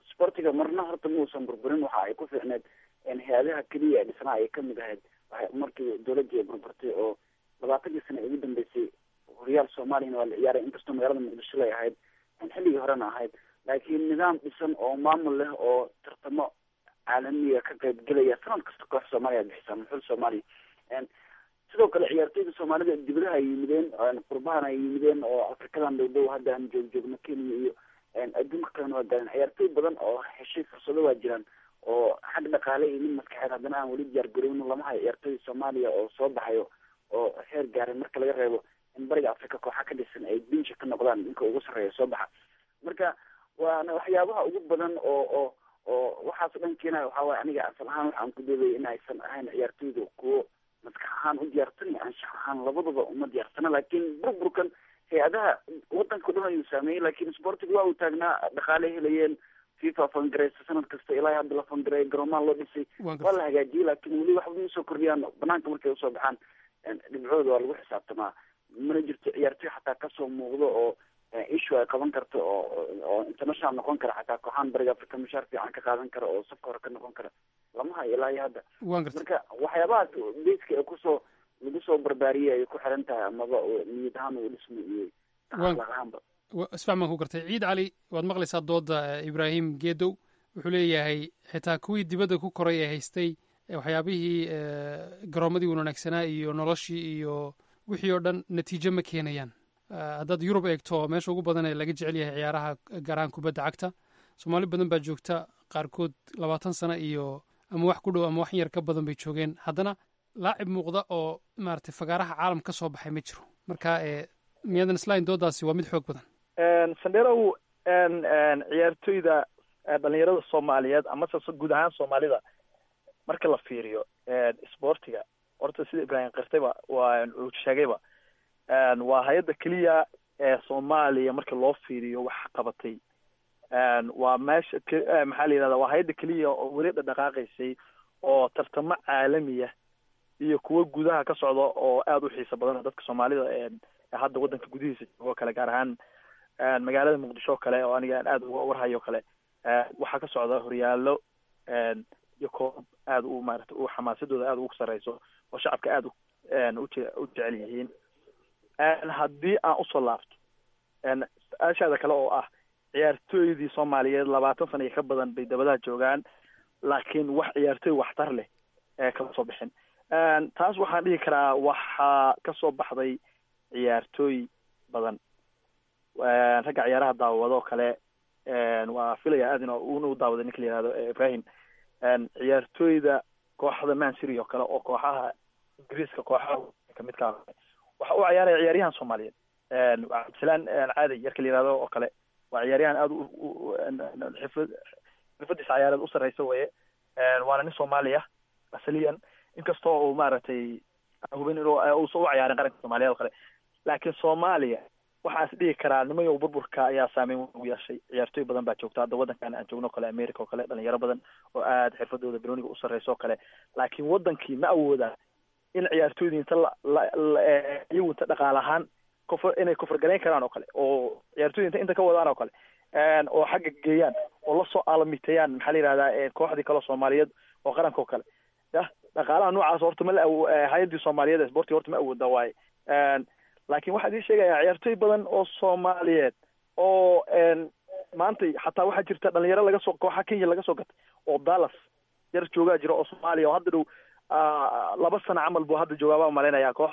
sportiga marna horta muusan burburin waxa ay ku fiicneed hay-adaha keliya ee dhisnaa ay kamid ahayd waxay markii dowladii ay burburtay oo labaatankii sana ugu dambeysay horyaal soomaaliyana waa la ciyaaray inkastoo magaalada muqdisho lay ahayd xilligii horena ahayd laakiin nidaam dhisan oo maamul leh oo tartamo caalamiga ka qaybgelaya sanad kasta koox soomaaliya bixisa muxul soomaaliya sidoo kale ciyaartoyda soomaalida dibadaha ay yimideen qurbahan ay yimideen oo afrikadan dhow dhow hadda aan joog joogno kenya iyo adduunka kalena waa gaareen ciyaartoy badan oo heshay fursado waa jiraan oo xag dhaqaale iyo mid maskaxeed haddana aan weli diyaar garowno lama hayo ciyaartoyda soomaaliya oo soo baxayo oo heer gaaray marka laga reebo in bariga africa kooxa ka dhisan ay binsha ka noqdaan ninka ugu sarreeya soo baxa marka waana waxyaabaha ugu badan oo oo oo waxaas dhan keenaya waxaa waye aniga asal ahaan waxaan ku doodaya in aysan ahayn ciyaartoyda kuwo maskax ahaan u diyaarsan iyo anshax ahaan labadaba uma diyaarsana laakiin burburkan hay-adaha wadanka o dhan ayuu saameeyey laakiin sportiga waa uu taagnaa dhaqaale helayeen fifa fangareysa sanad kasta ilaa hadda la fangareeya garoomaha loo dhisay waa la hagaajiyey laakiin weli waxba ma soo kordhiyaan banaanka markay usoo baxaan dhibcooda waa lagu xisaabtamaa mana jirto ciyaartoy xataa kasoo muuqdo oo issue ay qaban karto oo oo international noqon kara xataa kooxaan bariga africa mushaar fiican ka qaadan kara oo safka hore ka noqon kara lama hayo ilaa iyo hadda marka waxyaabahaas beyska ee kusoo lagu soo barbaariyey ay ku xiran tahay amaba niyad ahaan uu dhismo iyo akhlaaq ahaanba isfax baan ku gartay ciid cali waad maqlaysaa dooda ibraahim geedow wuxuu leeyahay xitaa kuwii dibadda ku koray ee haystay waxyaabihii garoomadii wanaagsanaa iyo noloshii iyo wixii oo dhan natiijo ma keenayaan haddaad yurub eegto meesha ugu badan ee laga jecel yahay ciyaaraha gaaraan kubadda cagta soomaali badan baa joogta qaarkood labaatan sano iyo ama wax ku dhow ama wax yar ka badan bay joogeen haddana laacib muuqda oo maaragtay fagaaraha caalam ka soo baxay ma jiro marka miyadan islain doodaasi waa mid xoog badan sandherow ciyaartoyda dhalinyarada soomaaliyeed amase guud ahaan soomaalida marka la fiiriyo sportiga horta sida ibraahim kirtayba waa uu sheegayba waa hay-adda keliya ee soomaaliya marka loo fiiriyo wax qabatay waa meesha maxaa la yidhahda waa hay-adda keliya oo weli dhadhaqaaqaysay oo tartamo caalamiya iyo kuwo gudaha ka socda oo aada u xiisa badan dadka soomaalida hadda waddanka gudihiisa joogo kale gaar ahaan magaalada muqdisho o kale oo aniga aan aada uga warhayo kale waxaa ka socda horyaalo iyo koob aada u maarata u xamaasadooda aada ugu sareyso oo shacabka aada uje u jecel yihiin haddii aan usoo laabto su-aashaada kale oo ah ciyaartooydii soomaaliyeed labaatan sana iyo ka badan bay dabadaha joogaan laakiin wax ciyaartooy waxtar leh ee kama soo bixin taas waxaan dhihi karaa waxaa kasoo baxday ciyaartooy badan ragga ciyaaraha daawado kale waa filaya aad in una u daawaday ninka la yihahdo ibrahim ciyaartooyda kooxda mancity oo kale oo kooxaha ingiriiska kooxaha kamidka waxa u ciyaaraya ciyaaryahan soomaaliyeed cabdisalaan caadi yarka la yihahdo oo kale waa ciyaaryahan aada xifad xirfadiisa ciyaareed u sarreysa weye waana nin soomaaliya asaliyan inkastoo uu maaragtay hubin inuu uusan u ciyaarin qaranka soomaaliyeed oo kale laakiin soomaaliya waxaan is dhihi karaa nimayow burburka ayaa saameyn ugu yeeshay ciyaartooy badan baa joogta hadda waddankan aan joogno o kale america oo kale dhalinyaro badan oo aada xirfadooda broniga u sarreysa oo kale laakiin waddankii ma awoodaan in ciyaartooydii inta iyagu inta dhaqaal ahaan kufr inay kufrgalayn karaan oo kale oo ciyaartooyda inta inta ka wadaan oo kale oo xagga geeyaan oo lasoo aalamiiteeyaan maxaa la yihahdaa kooxdii kaleo soomaaliyeed oo qaranka oo kale yah dhaqaalaha noocaas horta ma la hay-addii soomaaliyeed ee sportiga horta ma awooda waaye laakiin waxaa idin sheegayaa ciyaartooy badan oo soomaaliyeed oo maanta xataa waxaa jirta dhalinyaro laga soo kooxa kenya laga soo gatay oo dallas yar joogaa jira oo soomaaliya oo hadda dhow laba sano camal buu hadda joogaa baa malaynayaa koox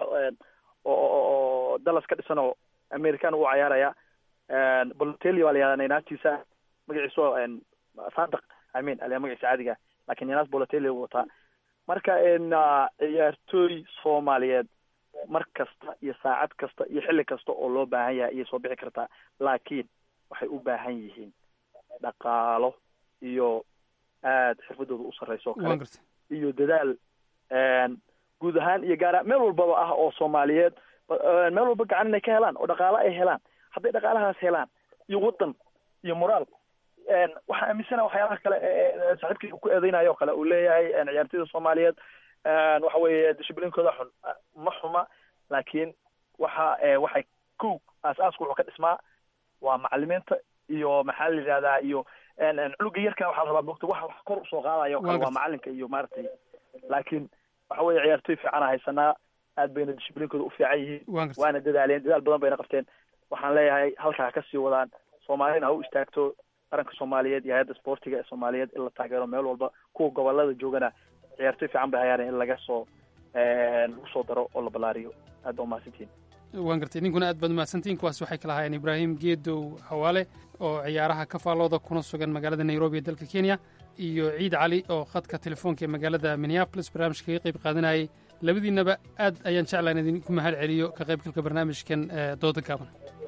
oo dallas ka dhisan oo american u cayaaraya bolotelli baa la yihahdaa naynastiisa magaciisu sadaq amin aliya magaciisa caadiga lakin naynas bolotelli u wataa marka ciyaartooy soomaaliyeed mar kasta iyo saacad kasta iyo xilli kasta oo loo baahan yahay ayay soo bixi kartaa laakiin waxay u baahan yihiin dhaqaalo iyo aada xirfadooda u sarreysa oo kale iyo dadaal guud ahaan iyo gaara meel walbaba ah oo soomaaliyeed meel walba gacan inay ka helaan oo dhaqaalo ay helaan hadday dhaqaalahaas helaan iyo waddan iyo moraal waxaa aaminsana waxyaalaha kale saaxiibkii ku eedeynayo o kale uu leeyahay ciyaartooyda soomaaliyeed waxa weeye dishiblinkooda xun ma xuma laakiin waxa waxay kow aas-aaska wuxuu ka dhismaa waa macalimiinta iyo maxaa la yidhahdaa iyo cunuga yarka waxaa la rabaa mogta wax wax kor usoo qaadayo o kale waa macalinka iyo maaragtay laakiin waxa weeye ciyaartoy fiicana haysanaa aad bayna dishiblinkooda u fiican yihiin waana dadaaleen dadaal badan bayna qabteen waxaan leeyahay halkaa ha kasii wadaan soomaalina ha u istaagto qaranka soomaaliyeed iyo hay-adda sportiga ee soomaaliyeed in la taageero meel walba kuwa gobolada joogana ciyaartoy fiican bay hayaan in laga soo lagu soo daro oo la ballaariyo aad baa umahadsantihin waan gartay ninkuna aad baad umahadsantihin kuwaas waxay kala ahaayeen ibraahim geedow xawaale oo ciyaaraha ka faallooda kuna sugan magaalada nairobi ee dalka kenya iyo ciid cali oo khadka telefoonka ee magaalada minneapolis barnaamijka kaga qayb qaadanayay labadiinaba aad ayaan jeclaan idinku mahad celiyo ka qaybgalka barnaamijkan dooda gaaban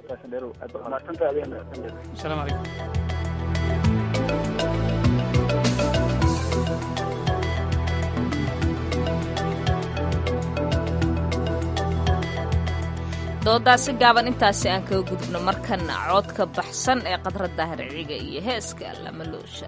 asalaamu calaykum doodaasi gaaban intaasi aan kaga gudubno markana codka baxsan ee qadradda harciga iyo heeska lamaloosha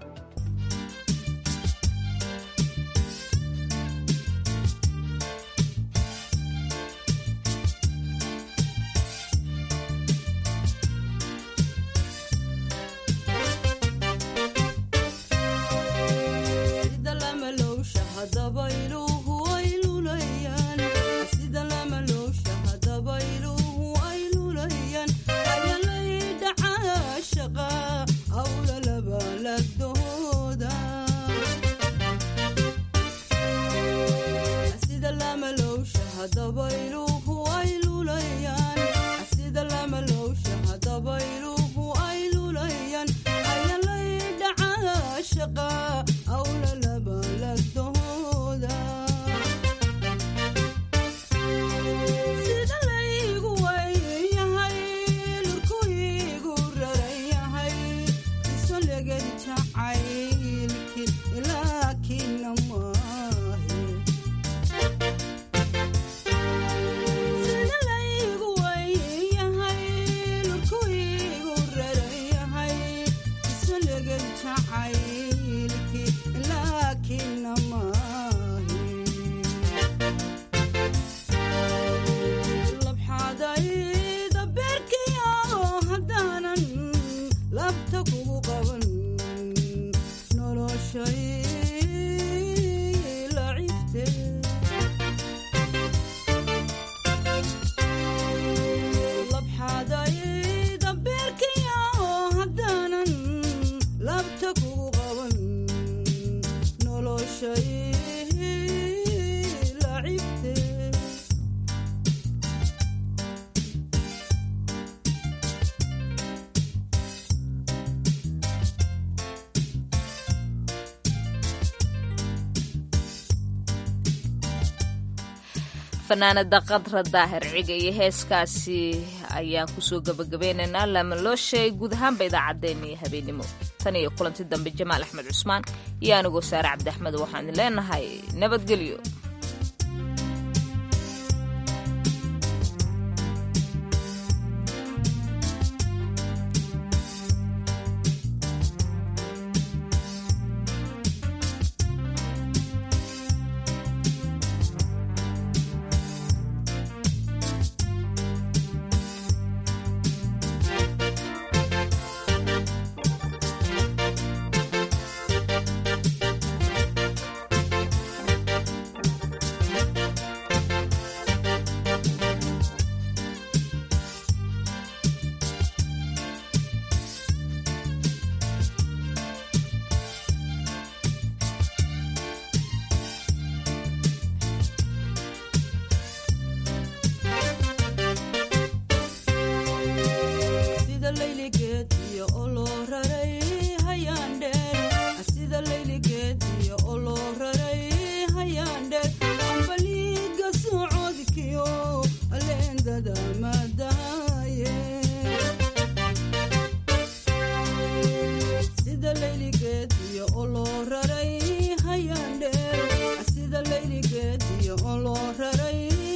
fanaanada qadra daahir ciga iyo heeskaasi ayaan kusoo gabagabeynaynaa lamalooshay guud ahaanba idaacaddeenna iyo habeennimo tan iyo kulanti dambe jamaal axmed cusmaan iyo anigoo saare cabdi axmed waxaan idin leenahay nabadgelyo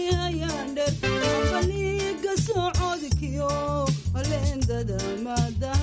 socodkiyo leendada maada